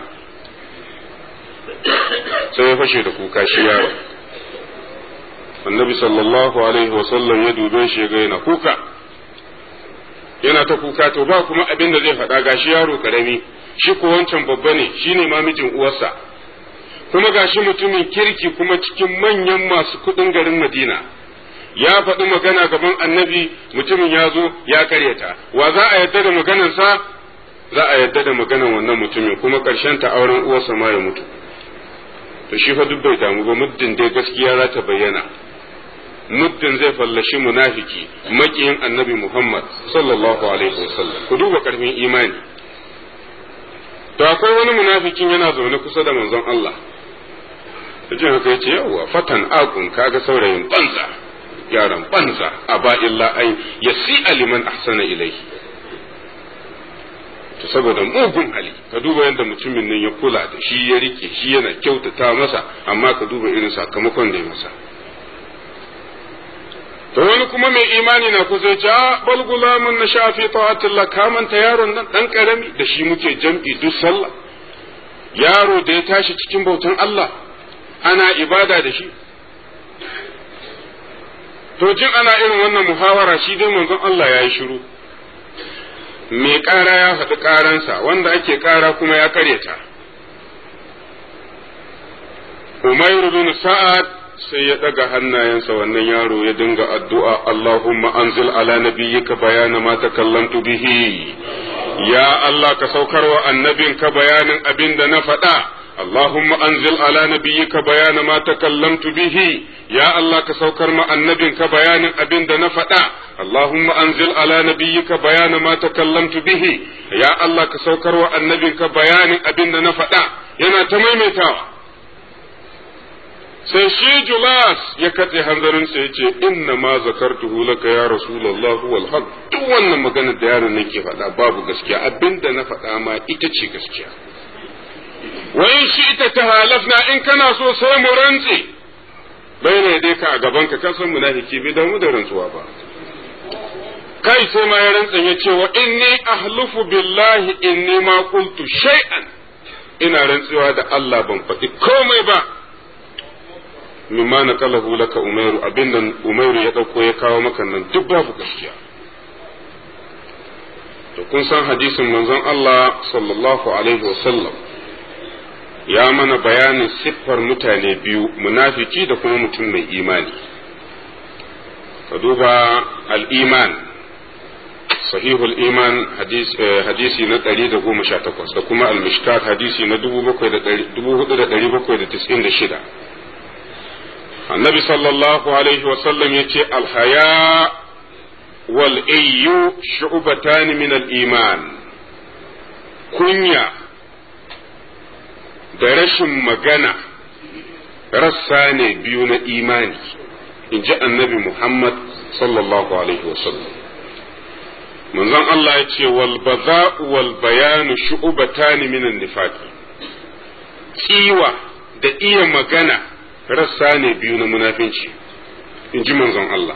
sai ya fashe da kuka shi yaro annabi sallallahu alaihi wasallam ya dube shi ga yana kuka yana ta kuka to ba kuma abin da zai faɗa gashi yaro karami shi ko wancan babba ne shine ma mijin uwarsa kuma gashi mutumin kirki kuma cikin manyan masu kuɗin garin madina ya faɗi magana gaban annabi mutumin ya zo ya karyata wa za a yadda da maganarsa za a yadda da maganar wannan mutumin kuma ƙarshen ta auren uwarsa ma ya mutu to shi fa duk bai damu ba muddin dai gaskiya za ta bayyana muddin zai fallashi munafiki makiyin annabi Muhammad sallallahu alaihi wasallam ku duba karfin imani to akwai wani munafikin yana zaune kusa da manzon Allah jin haka yace yawwa fatan akun kaga saurayin banza yaran banza aba illa ai yasi aliman ahsana ilaihi to saboda mugun hali ka duba yadda mutumin nan ya kula da shi ya rike shi yana kyautata masa amma ka duba irin sakamakon da ya masa to wani kuma mai imani na kusa ya ce a bal gulamun na shafi ta'atillah kamanta yaron nan dan karami da shi muke jam'i duk sallah yaro da ya tashi cikin bautan Allah ana ibada da shi to jin ana irin wannan muhawara shi dai manzon Allah ya yi shiru mai ƙara ya faɗi ƙaransa wanda ake ƙara kuma ya karyata Umairu bin Sa'ad sai ya ɗaga hannayensa wannan yaro ya dinga addu'a Allahumma anzil ala nabiyyika bayana ma takallamtu bihi ya Allah ka saukar wa annabinka bayanin abin da na faɗa اللهم أنزل على نبيك بيان ما تكلمت به يا الله كسوكر ما النبي بيان أبن نفتا اللهم أنزل على نبيك بيان ما تكلمت به يا الله كسوكر والنبي بيان أبن نفتا ينا تميمتا sai shi Julas ya katse hanzarin sai ce inna ma zakartuhu laka ya rasulullah wal haq duk wannan maganar da yaron nake faɗa babu gaskiya abinda na faɗa ma ita ce gaskiya wa in shi ita ta halafna in kana so sai mu rantse bai ne dai ka a gaban ka kasan munafiki bai damu da rantsuwa ba kai sai ma ya rantsa ya ce wa inni ahlufu billahi inni ma qultu shay'an ina rantsuwa da Allah ban faɗi komai ba mimma na kalahu laka umairu abin nan umairu ya ɗauko ya kawo maka nan duk babu gaskiya to kun san hadisin manzon Allah sallallahu alaihi wasallam ya mana bayanin siffar mutane biyu munafiki da kuma mutum mai imani ka duba al'iman sahihul iman hadisi na 118 da kuma al-mishkat hadisi na 4796 annabi sallallahu alaihi wasallam ya ce alhaya wal ayyu shu'batan min al-iman kunya da rashin magana rassa ne biyu na imani in ji annabi Muhammad sallallahu Alaihi wasallam. manzon Allah ya ce wal baza'u wal bayanu shu'batani minan nifaqi tsiwa da iya magana rassa ne biyu na munafinci in ji manzon Allah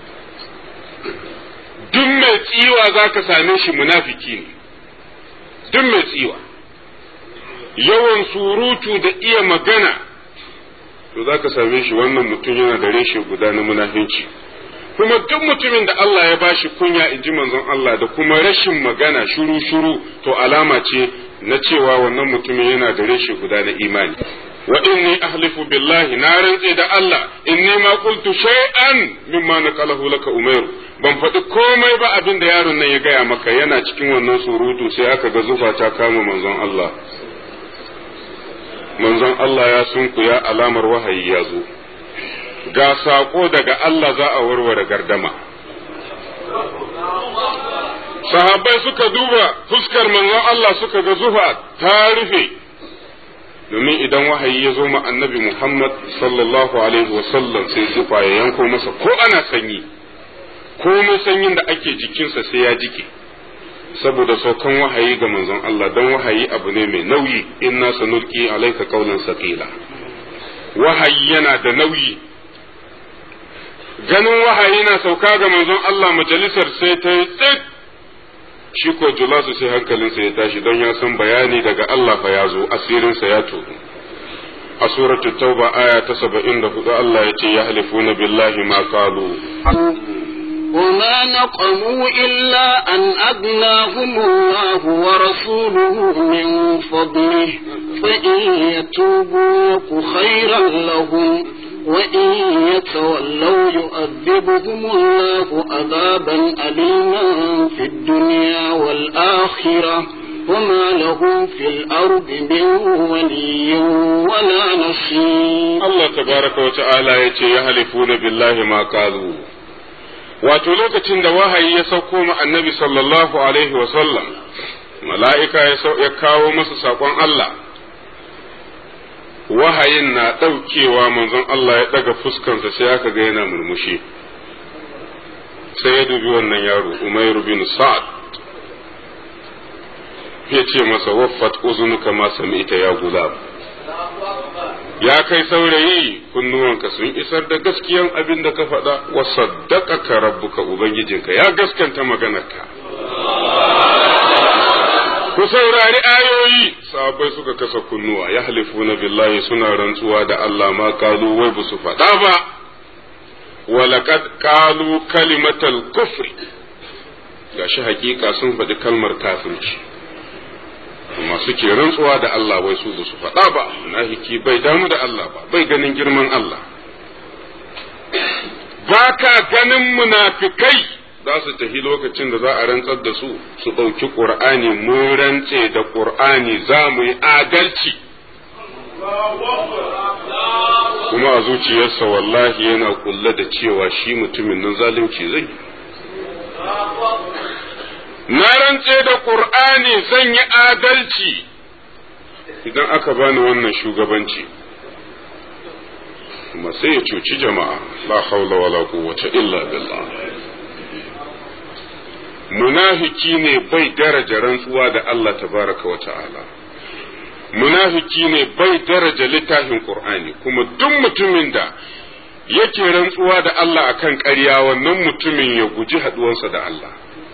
duk mai tsiwa za ka same shi munafiki ne duk mai tsiwa yawan surutu da iya magana to za ka same shi wannan mutum yana da reshe guda na munafinci kuma duk mutumin da Allah ya bashi kunya in ji manzon Allah da kuma rashin magana shuru shuru to alama ce na cewa wannan mutumin yana da reshe guda na imani wa inni ahlifu billahi na rantse da Allah inni ma qultu shay'an mimma naqalahu laka umairu ban faɗi komai ba abin da yaron nan ya gaya maka yana cikin wannan surutu sai aka ga zufa ta kama manzon Allah manzon Allah ya sunkuya alamar wahayi ya zo ga saƙo daga Allah za a warware gardama sahabbai suka duba fuskar manzon Allah suka ga zufa ta rufe domin idan wahayi ya zo ma annabi Muhammad sallallahu alaihi wasallam sai zufa ya yanko masa ko ana sanyi komai sanyin da ake jikinsa sai ya jike saboda saukan wahayi ga manzon Allah don wahayi abu ne mai nauyi inna sanulqi alayka qawlan saqila wahayi yana da nauyi ganin wahayi na sauka ga manzon Allah majalisar sai ta yi tsit shi ko julasu sai hankalinsa ya tashi don ya san bayani daga Allah fa ya zo asirinsa ya tono a suratul tauba aya ta saba'in da hudu Allah ya ce ya halifuna billahi ma qalu وما نقموا إلا أن أغناهم الله ورسوله من فضله فإن يتوبوا يك خيرا لهم وإن يتولوا يؤذبهم الله عذابا أليما في الدنيا والآخرة وما لهم في الأرض من ولي ولا نصير Allah tabaraka wa ta'ala ya ce ya halifuna billahi ma qalu wato lokacin da wahayi ya sauko ma annabi sallallahu alaihi wa sallam mala'ika ya kawo masa saƙon Allah wahayin na ɗaukewa manzon Allah ya ɗaga fuskansa sai aka ga yana murmushi sai ya dubi wannan yaro Umairu bin Sa'ad ya ce masa waffat uzunuka ma sami'ta ya gulam ya kai saurayi kunnuwanka sun isar da gaskiyan abin da ka faɗa wa saddaqaka rabbuka ubangijinka ya gaskanta maganarka ku saurari ayoyi sahabbai suka kasa kunnuwa ya halifuna billahi suna rantsuwa da Allah ma kalu wai ba su faɗa ba walaqad kalu kalimatal kufri gashi hakika sun faɗi kalmar kafirci amma suke rantsuwa da Allah wai su su faɗa ba munafiki bai damu da Allah ba bai ganin girman Allah ba ka ganin munafikai za su tafi lokacin da za a rantsar da su su ɗauki ƙur'ani mun rantse da ƙur'ani za mu yi adalci kuma a zuciyarsa wallahi yana kulle da cewa shi mutumin nan zalunci zai na rantse da ƙur'ani zan yi adalci idan aka bani wannan shugabanci kuma sai ya cuci jama'a la haula wala quwwata illa billah munafiki ne bai daraja rantsuwa da Allah tabaraka wa ta'ala munafiki ne bai daraja littafin qur'ani kuma duk mutumin da yake rantsuwa da Allah akan ƙarya wannan mutumin ya guji haduwansa da Allah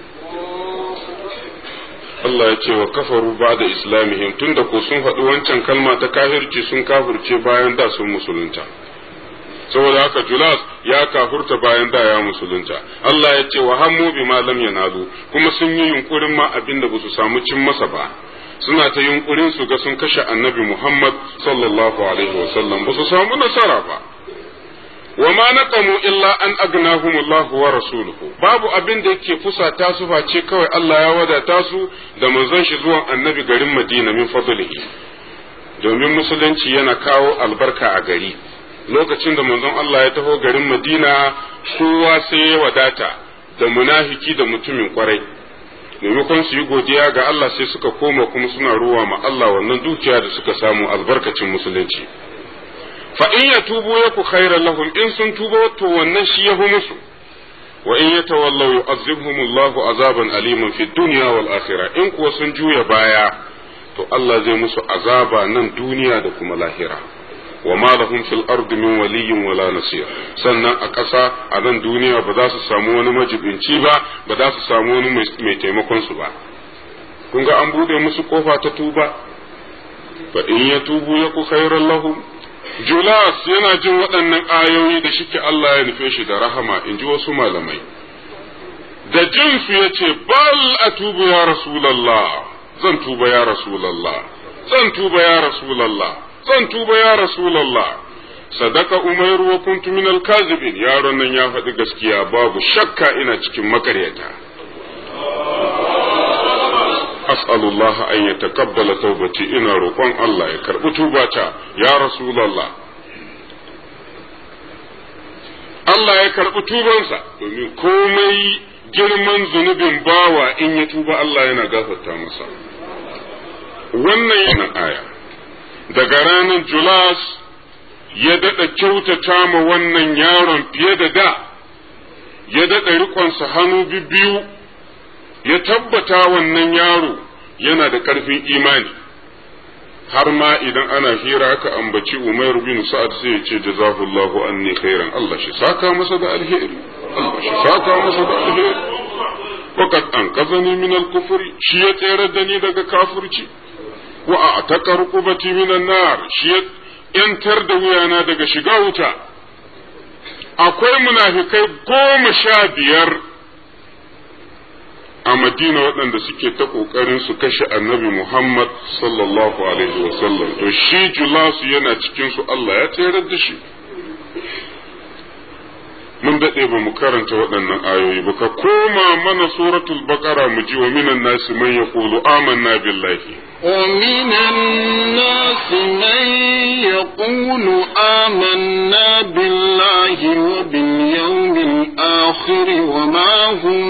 Allah ya ce wa kafaru ba da islamihim tunda ko sun faɗi wancan kalma ta kafirci sun kafirce bayan da sun musulunta saboda haka Julas ya kafurta bayan da ya musulunta Allah ya ce wa hammu bi ma lam yanalu kuma sun yi yunkurin ma abin da basu samu cin masa ba suna ta yunkurin su ga sun kashe annabi Muhammad sallallahu alaihi wa sallam basu samu nasara ba wa ma naqamu illa an agnahum Allah wa rasuluhu babu abin da yake fusata su face kawai Allah ya wadata su da manzon shi zuwan annabi garin Madina min fadlihi domin musulunci yana kawo albarka a gari lokacin da manzon Allah ya taho garin Madina kowa sai ya wadata da munafiki da mutumin kwarai maimakon su yi godiya ga Allah sai suka koma kuma suna ruwa ma Allah wannan dukiya da suka samu albarkacin musulunci fa in yatubu yaku khairan lahum in sun tuba to wannan shi yahu musu wa in yatawallaw yu'azzibhumullahu azaban aliman fid dunya wal akhirah in kuwa sun juya baya to Allah zai musu azaba nan duniya da kuma lahira wa ma lahum fil ardi min waliyyin wala nasir sannan a ƙasa a nan duniya ba za su samu wani majibinci ba ba za su samu wani mai taimakon su ba kun ga an bude musu kofa ta tuba fa in ya tubu ya ku khairan lahum Julas yana jin waɗannan ayoyi da shike Allah ya nufe shi da rahama in ji wasu malamai da jin su yace bal atubu ya rasulullah zan tuba ya rasulullah zan tuba ya rasulullah zan tuba ya Rasulallah sadaka umairu wa kuntu min alkazibin yaron nan ya faɗi gaskiya babu shakka ina cikin makaryata as'alullah an yataqabbala tawbati ina roƙon Allah ya karɓi tubata ya Rasulallah Allah ya karɓi tubansa domin komai girman zunubin bawa in ya tuba Allah yana gafarta masa wannan yana aya daga ranar Julas ya daɗa kyautata ma wannan yaron fiye da da, ya daɗa riƙonsa hannu biyu ya tabbata wannan yaro yana da ƙarfin imani har ma idan ana hira aka ambaci Umar bin Sa'ad sai ya ce jazahullahu anni khairan Allah shi saka masa da alheri Allah shi saka masa da alheri faqad anqazani min al-kufri shi ya tsere da ni daga kafirci wa a'taqa rukubati min an-nar shi ya yantar da wuyana daga shiga wuta akwai munafikai goma sha biyar a madina waɗanda suke ta ƙoƙarin su kashe annabi muhammad sallallahu alaihi wasallam to shi julasu yana cikinsu allah ya tsayar da shi mun daɗe ba mu karanta waɗannan ayoyi ba ka koma mana suratul baqara mu ji wa minan nasi man yaqulu amanna billahi ومن الناس من يقول آمنا بالله وباليوم الآخر وما هم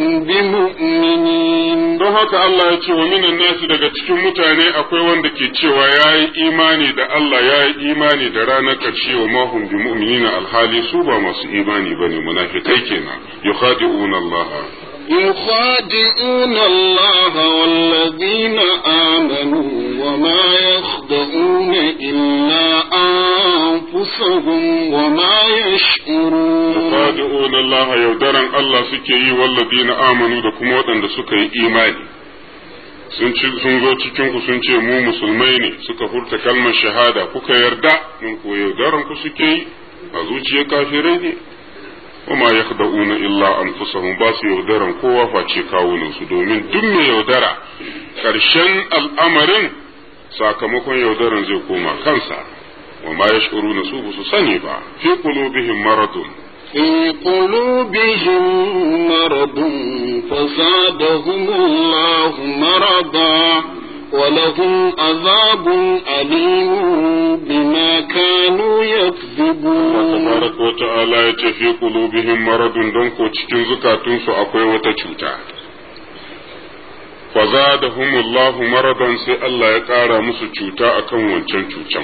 بمؤمنين don haka Allah ya ce wa minan nasi daga cikin mutane akwai wanda ke cewa ya yi imani da Allah ya yi imani da ranar ƙarshe wa mahum bi mu'minina alhali su ba masu imani bane munafikai kenan yukhadi'una Allah يخادعون الله والذين آمنوا وما يخدعون إلا أنفسهم وما يشعرون yukhadi'una Allah yaudaran Allah suke yi walladina amanu da kuma waɗanda suka yi imani sun ci sun zo cikin ku sun ce mu musulmai ne suka furta kalmar shahada kuka yarda mun ko yaudaran ku suke yi a zuciyar kafirai ne wama yakhda'una illa anfusahum ba su yaudaran kowa face kawunan su domin duk mai yaudara karshen al'amarin sakamakon yaudaran zai koma kansa wama yash'uruna su ba su sani ba fi qulubihim maradun في قلوبهم مرض فزادهم الله مرضا ولهم عذاب أليم بما كانوا يكذبون tabaraka wa ta'ala ya ce fi qulubihim maradun don ko cikin zukatunsu akwai wata cuta fa zadahumullahu maradan sai Allah ya ƙara musu cuta akan wancan cutan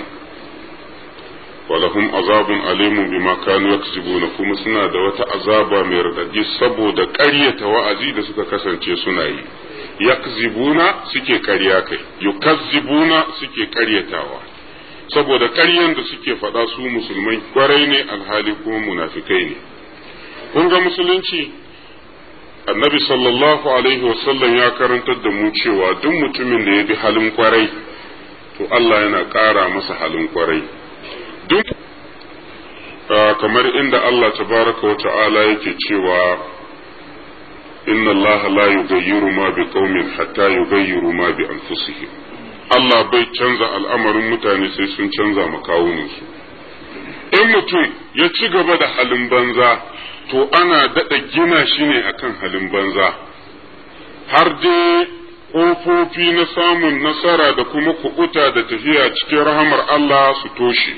walahum azabun alimun bima kanu yaksibuna kuma suna da wata azaba mai radadi saboda ƙaryata wa'azi da suka kasance suna yi yakzibuna suke ƙarya kai yukazzibuna suke ƙaryatawa saboda ƙaryan da suke faɗa su musulmai kwarai ne alhali kuma munafikai ne kun ga musulunci annabi sallallahu alaihi wasallam ya karantar da mu cewa duk mutumin da ya bi halin kwarai to Allah yana ƙara masa halin kwarai duk kamar inda Allah tabaraka wa ta'ala yake cewa inna Allah la yughayyiru ma bi qaumin hatta yughayyiru ma bi anfusihim Allah bai canza al'amarin mutane sai sun canza makawuninsu. In mutum ya ci gaba da halin banza, to ana daɗa gina shi ne akan halin banza, har dai ƙofofi na samun nasara da kuma kuɓuta da tafiya cikin rahamar Allah su toshe.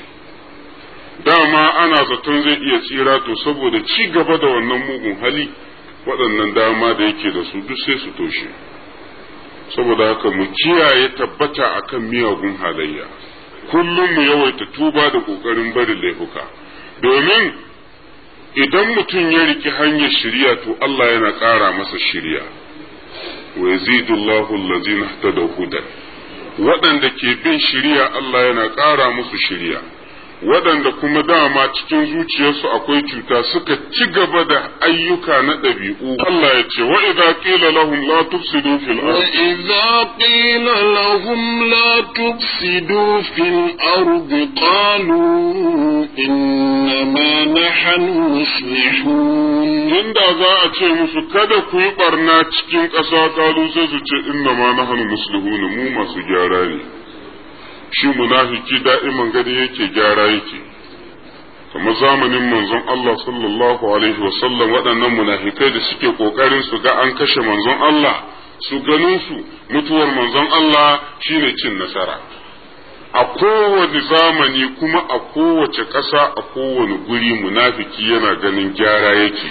Dama ana zaton zai iya tsira to saboda ci gaba da wannan mugun hali, waɗannan dama da yake da su duk sai su toshe. saboda haka mu kiyaye tabbata akan miyagun halayya kullum mu yawaita tuba da ƙoƙarin barin laifuka domin idan mutum ya riki hanyar shirya to Allah yana ƙara masa shirya wa yazidullahu allazina ihtadaw hudan waɗanda ke bin shirya Allah yana ƙara musu shirya waɗanda kuma dama cikin zuciyarsu akwai cuta suka ci gaba da ayyuka na ɗabi'u Allah ya ce wa idza qila lahum la tufsidu fil ard وإذا قيل لهم لا تفسدوا في الأرض قالوا إنما نحن مصلحون inda za a ce musu kada ku yi barna cikin ƙasa kalu sai su ce inna ma nahnu muslihuna mu masu gyara ne shi munafiki da'iman gani yake gyara yake kamar zamanin manzon Allah sallallahu alaihi wasallam waɗannan munafikai da suke ƙoƙarin su ga an kashe manzon Allah su ganin su mutuwar manzon Allah shine cin nasara a kowane zamani kuma a kowace ƙasa a kowane guri munafiki yana ganin gyara yake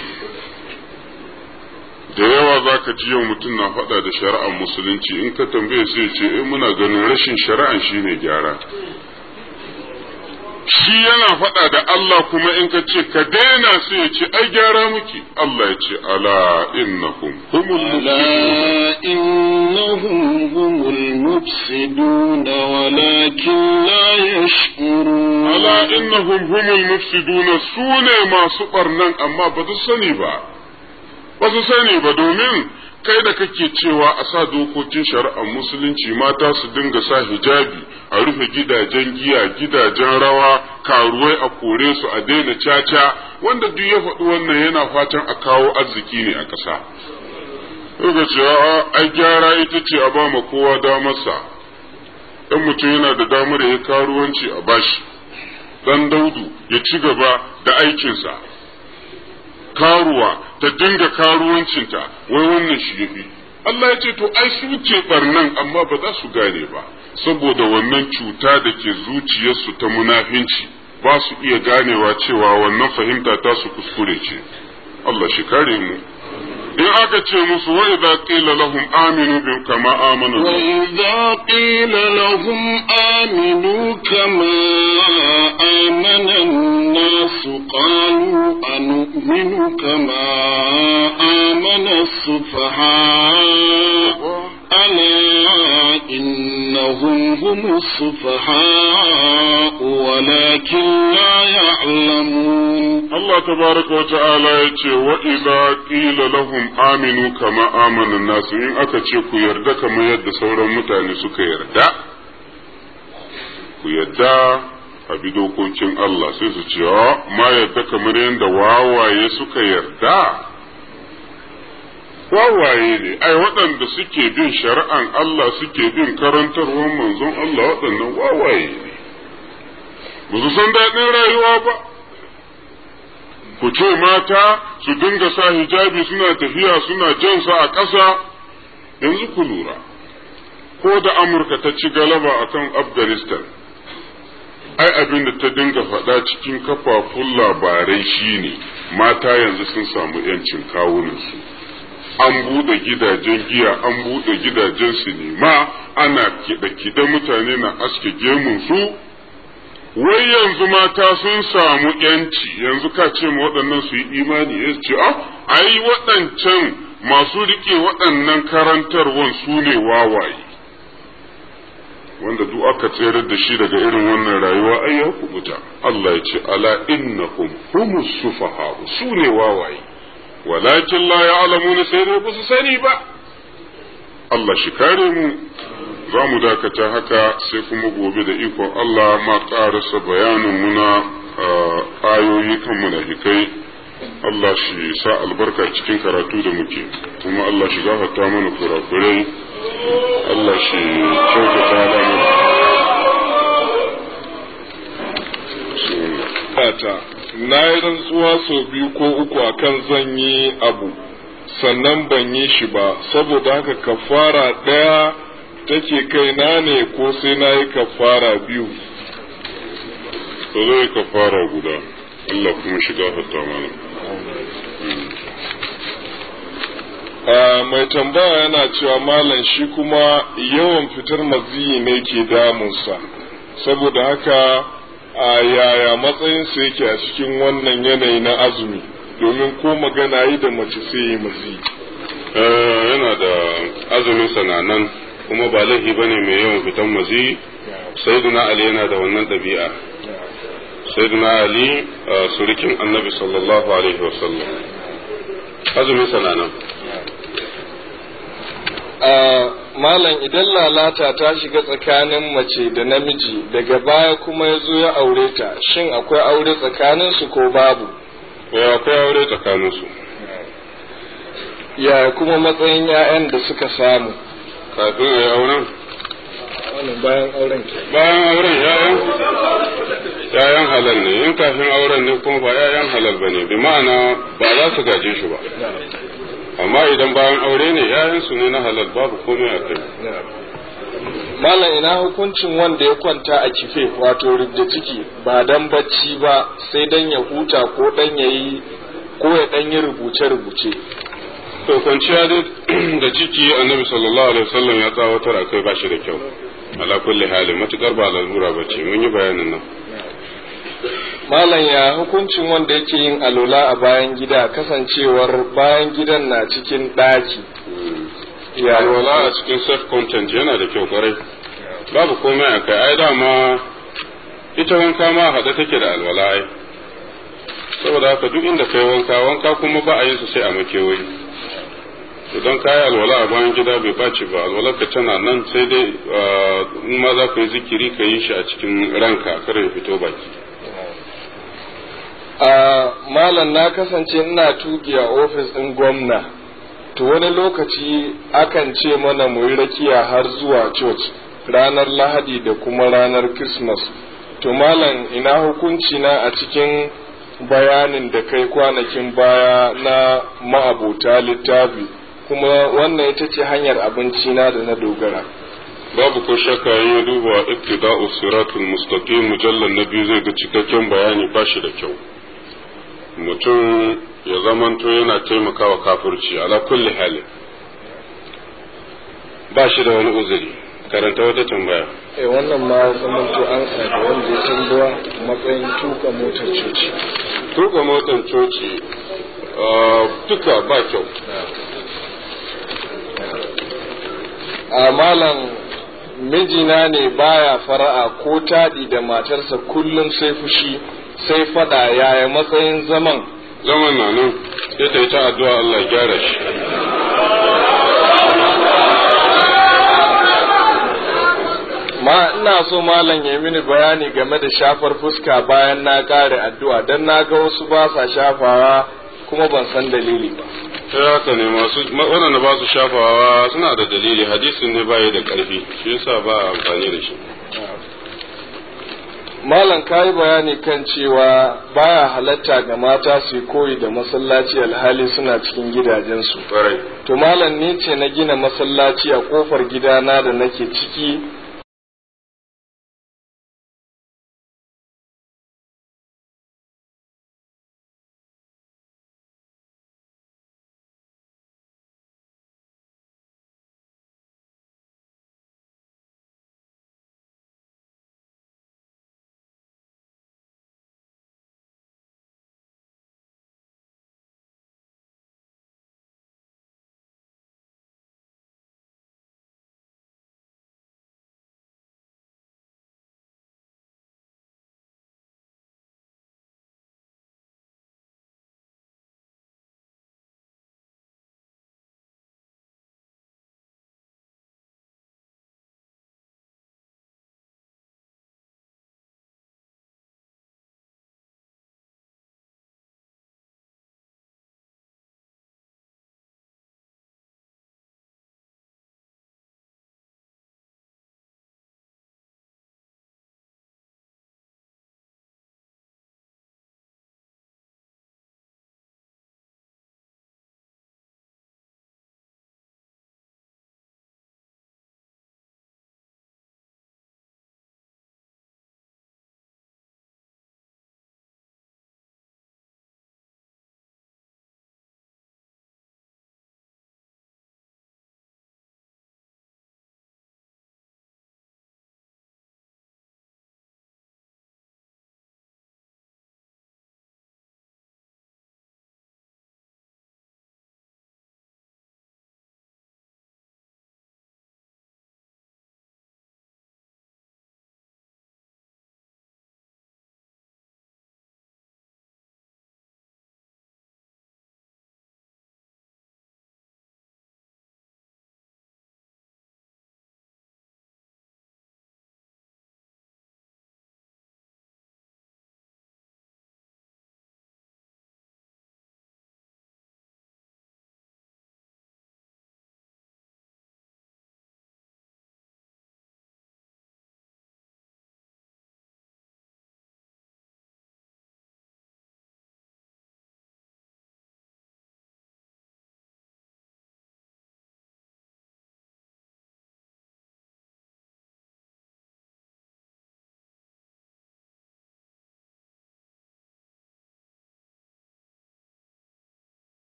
da yawa za ka ji yau mutum na faɗa da shari'ar musulunci in ka tambaye sai ce eh muna ganin rashin shari'an shine gyara shi yana faɗa da Allah kuma in ka ce ka daina sai ya ce ai gyara muke Allah ya ce ala innahum humul ألا إنهم هم المفسدون ولكن لا يشعرون ala innahum humul mufsiduna su ne masu barnan amma ba su sani ba ba su sani ba domin kai da kake cewa a sa dokokin shari'ar musulunci mata su dinga sa hijabi a rufe gidajen giya gidajen rawa karuwai a kore su a daina caca wanda duk ya faɗi wannan yana fatan a kawo arziki ne a ƙasa Daga cewa ai gyara ita ce a ba ma kowa damarsa dan mutum yana da damar ya karuwanci a bashi dan daudu ya ci gaba da aikinsa karuwa ta dinga karuwancinta wai wannan shi yafi Allah ya ce to ai su ce barnan amma ba za su gane ba saboda wannan cuta da ke zuciyarsu ta munafinci ba su iya ganewa cewa wannan fahimta ta su kuskure ce Allah shi kare mu in aka ce musu wa idza qila lahum aminu bi kama amana وإذا قيل لهم آمنوا كما آمن الناس قالوا أنؤمن كما آمن السفهاء ألا إنهم هم السفهاء ولكن لا يعلمون Allah tabaraka wa ta'ala ya ce wa idza qila lahum aminu kama amana nasu in aka ce ku yarda kamar yadda sauran mutane suka yarda ku yarda a bi dokokin Allah sai su ce "Ah, ma yarda kamar yadda wawaye suka yarda wawaye ne ai waɗanda suke bin shari'an Allah suke bin karantarwar manzon Allah waɗannan wawaye ne ba su san daɗin rayuwa ba ku ce mata su dinga sa hijabi suna tafiya suna jansa a ƙasa yanzu ku lura ko da amurka ta ci galaba akan afghanistan ai abin da ta dinga faɗa cikin kafafun labarai shine mata yanzu sun samu 'yancin kawunansu an buɗe gidajen giya an buɗe gidajen sinima ana kiɗe-kiɗe mutane na aske gemunsu wai yanzu mata sun samu yanci yanzu ka ce ma waɗannan su yi imani ya ce ah ai waɗancan masu riƙe waɗannan karantarwan su ne wawaye wanda duk aka tsere da shi daga irin wannan rayuwa ai ya kubuta Allah ya ce ala innahum humus sufaha su ne wawaye walakin la ya'lamuna sai dai ba su sani ba Allah shi kare mu za mu dakata haka sai kuma gobe da ikon Allah ma ƙarasa bayanin muna ayoyi kan munafikai Allah shi sa albarka cikin karatu da muke kuma Allah shi gafarta mana kurakurai Allah shi kyautata mana ta na yi rantsuwa sau biyu ko uku akan zan yi abu sannan ban yi shi ba saboda haka kafara ɗaya take kaina ne ko sai na yi kafara biyu to zai kafara guda Allah kuma shiga hatta mana a mai tambaya yana cewa malam shi kuma yawan fitar maziyi ne ke damunsa saboda haka a yaya matsayinsa yake a cikin wannan yanayi na azumi domin ko magana yi da mace sai yi maziyi yana da azumin sananan kuma ba laifi bane mai yawan fitan mazi sayyiduna ali yana da wannan ɗabi'a sayyiduna ali surikin annabi sallallahu alaihi wasallam azumin sananan malam idan lalata ta shiga tsakanin mace da namiji daga baya kuma ya zo ya aure ta shin akwai aure tsakaninsu ko babu ya akwai aure tsakaninsu ya kuma matsayin 'ya'yan da suka samu kafin ya yi auren wannan bayan auren ke bayan auren ya'yan ya'yan halal ne in kafin auren ne kuma ba ya'yan halal ba ne bi ma'ana ba za su gaje shi ba amma idan bayan aure ne ya'yan su ne na halal babu komai a kai malam ina hukuncin wanda ya kwanta a kife wato rubda ciki ba dan bacci ba sai dan ya huta ko dan yayi ko ya dan yi rubuce rubuce to kwanciya da ciki annabi sallallahu alaihi wasallam ya tsawatar a kai bashi da kyau ala kulli halin matukar ba lalura ba ce mun yi bayanin nan malam ya hukuncin wanda yake yin alola a bayan gida kasancewar bayan gidan na cikin ɗaki ya alwala a cikin self content yana da kyau kwarai babu komai a kai ai dama ita wanka ma haɗe take da alwala ai saboda haka duk inda kai wanka wanka kuma ba a yin su sai a makewayi idan ka yi alwala a bayan gida bai ɓaci ba alwalar ka tana nan sai dai in ma za ka yi zikiri ka yi shi a cikin ranka kar ya fito baki a malam na kasance ina tuki a ofis ɗin gwamna to wani lokaci akan ce mana mu yi rakiya har zuwa church ranar lahadi da kuma ranar christmas to malam ina hukunci na a cikin bayanin da kai kwanakin baya na ma'abuta littafi kuma wannan ita ce hanyar abinci na da na dogara babu ko shakka in ya duba iktida'u siratul mustaqim mujallal na biyu zai ga cikakken bayani ba shi da kyau mutum ya zamanto yana taimakawa kafirci ala kulli halin ba shi da wani uzuri karanta wata tambaya eh wannan ma zamanto an da wanda ya tambawa matsayin tuka motar coci tuka motar coci duka ba kyau a malam mijina ne baya fara'a ko taɗi da matarsa kullum sai fushi sai fada yaya matsayin zaman zaman na nan sai ta yi ta addu'a Allah gyara shi ma ina so malam ya mini bayani game da shafar fuska bayan na kare addu'a dan na ga wasu ba sa shafawa kuma ban san dalili ba sai haka ne masu waɗanda ba su shafawa suna da dalili hadisin ne baya da ƙarfi shi yasa ba a amfani da shi malam ka yi bayani kan cewa baya halatta ga mata su koyi da masallaci alhali suna cikin gidajensu ƙwarai to malam ni ce na gina masallaci a kofar gidana da nake ciki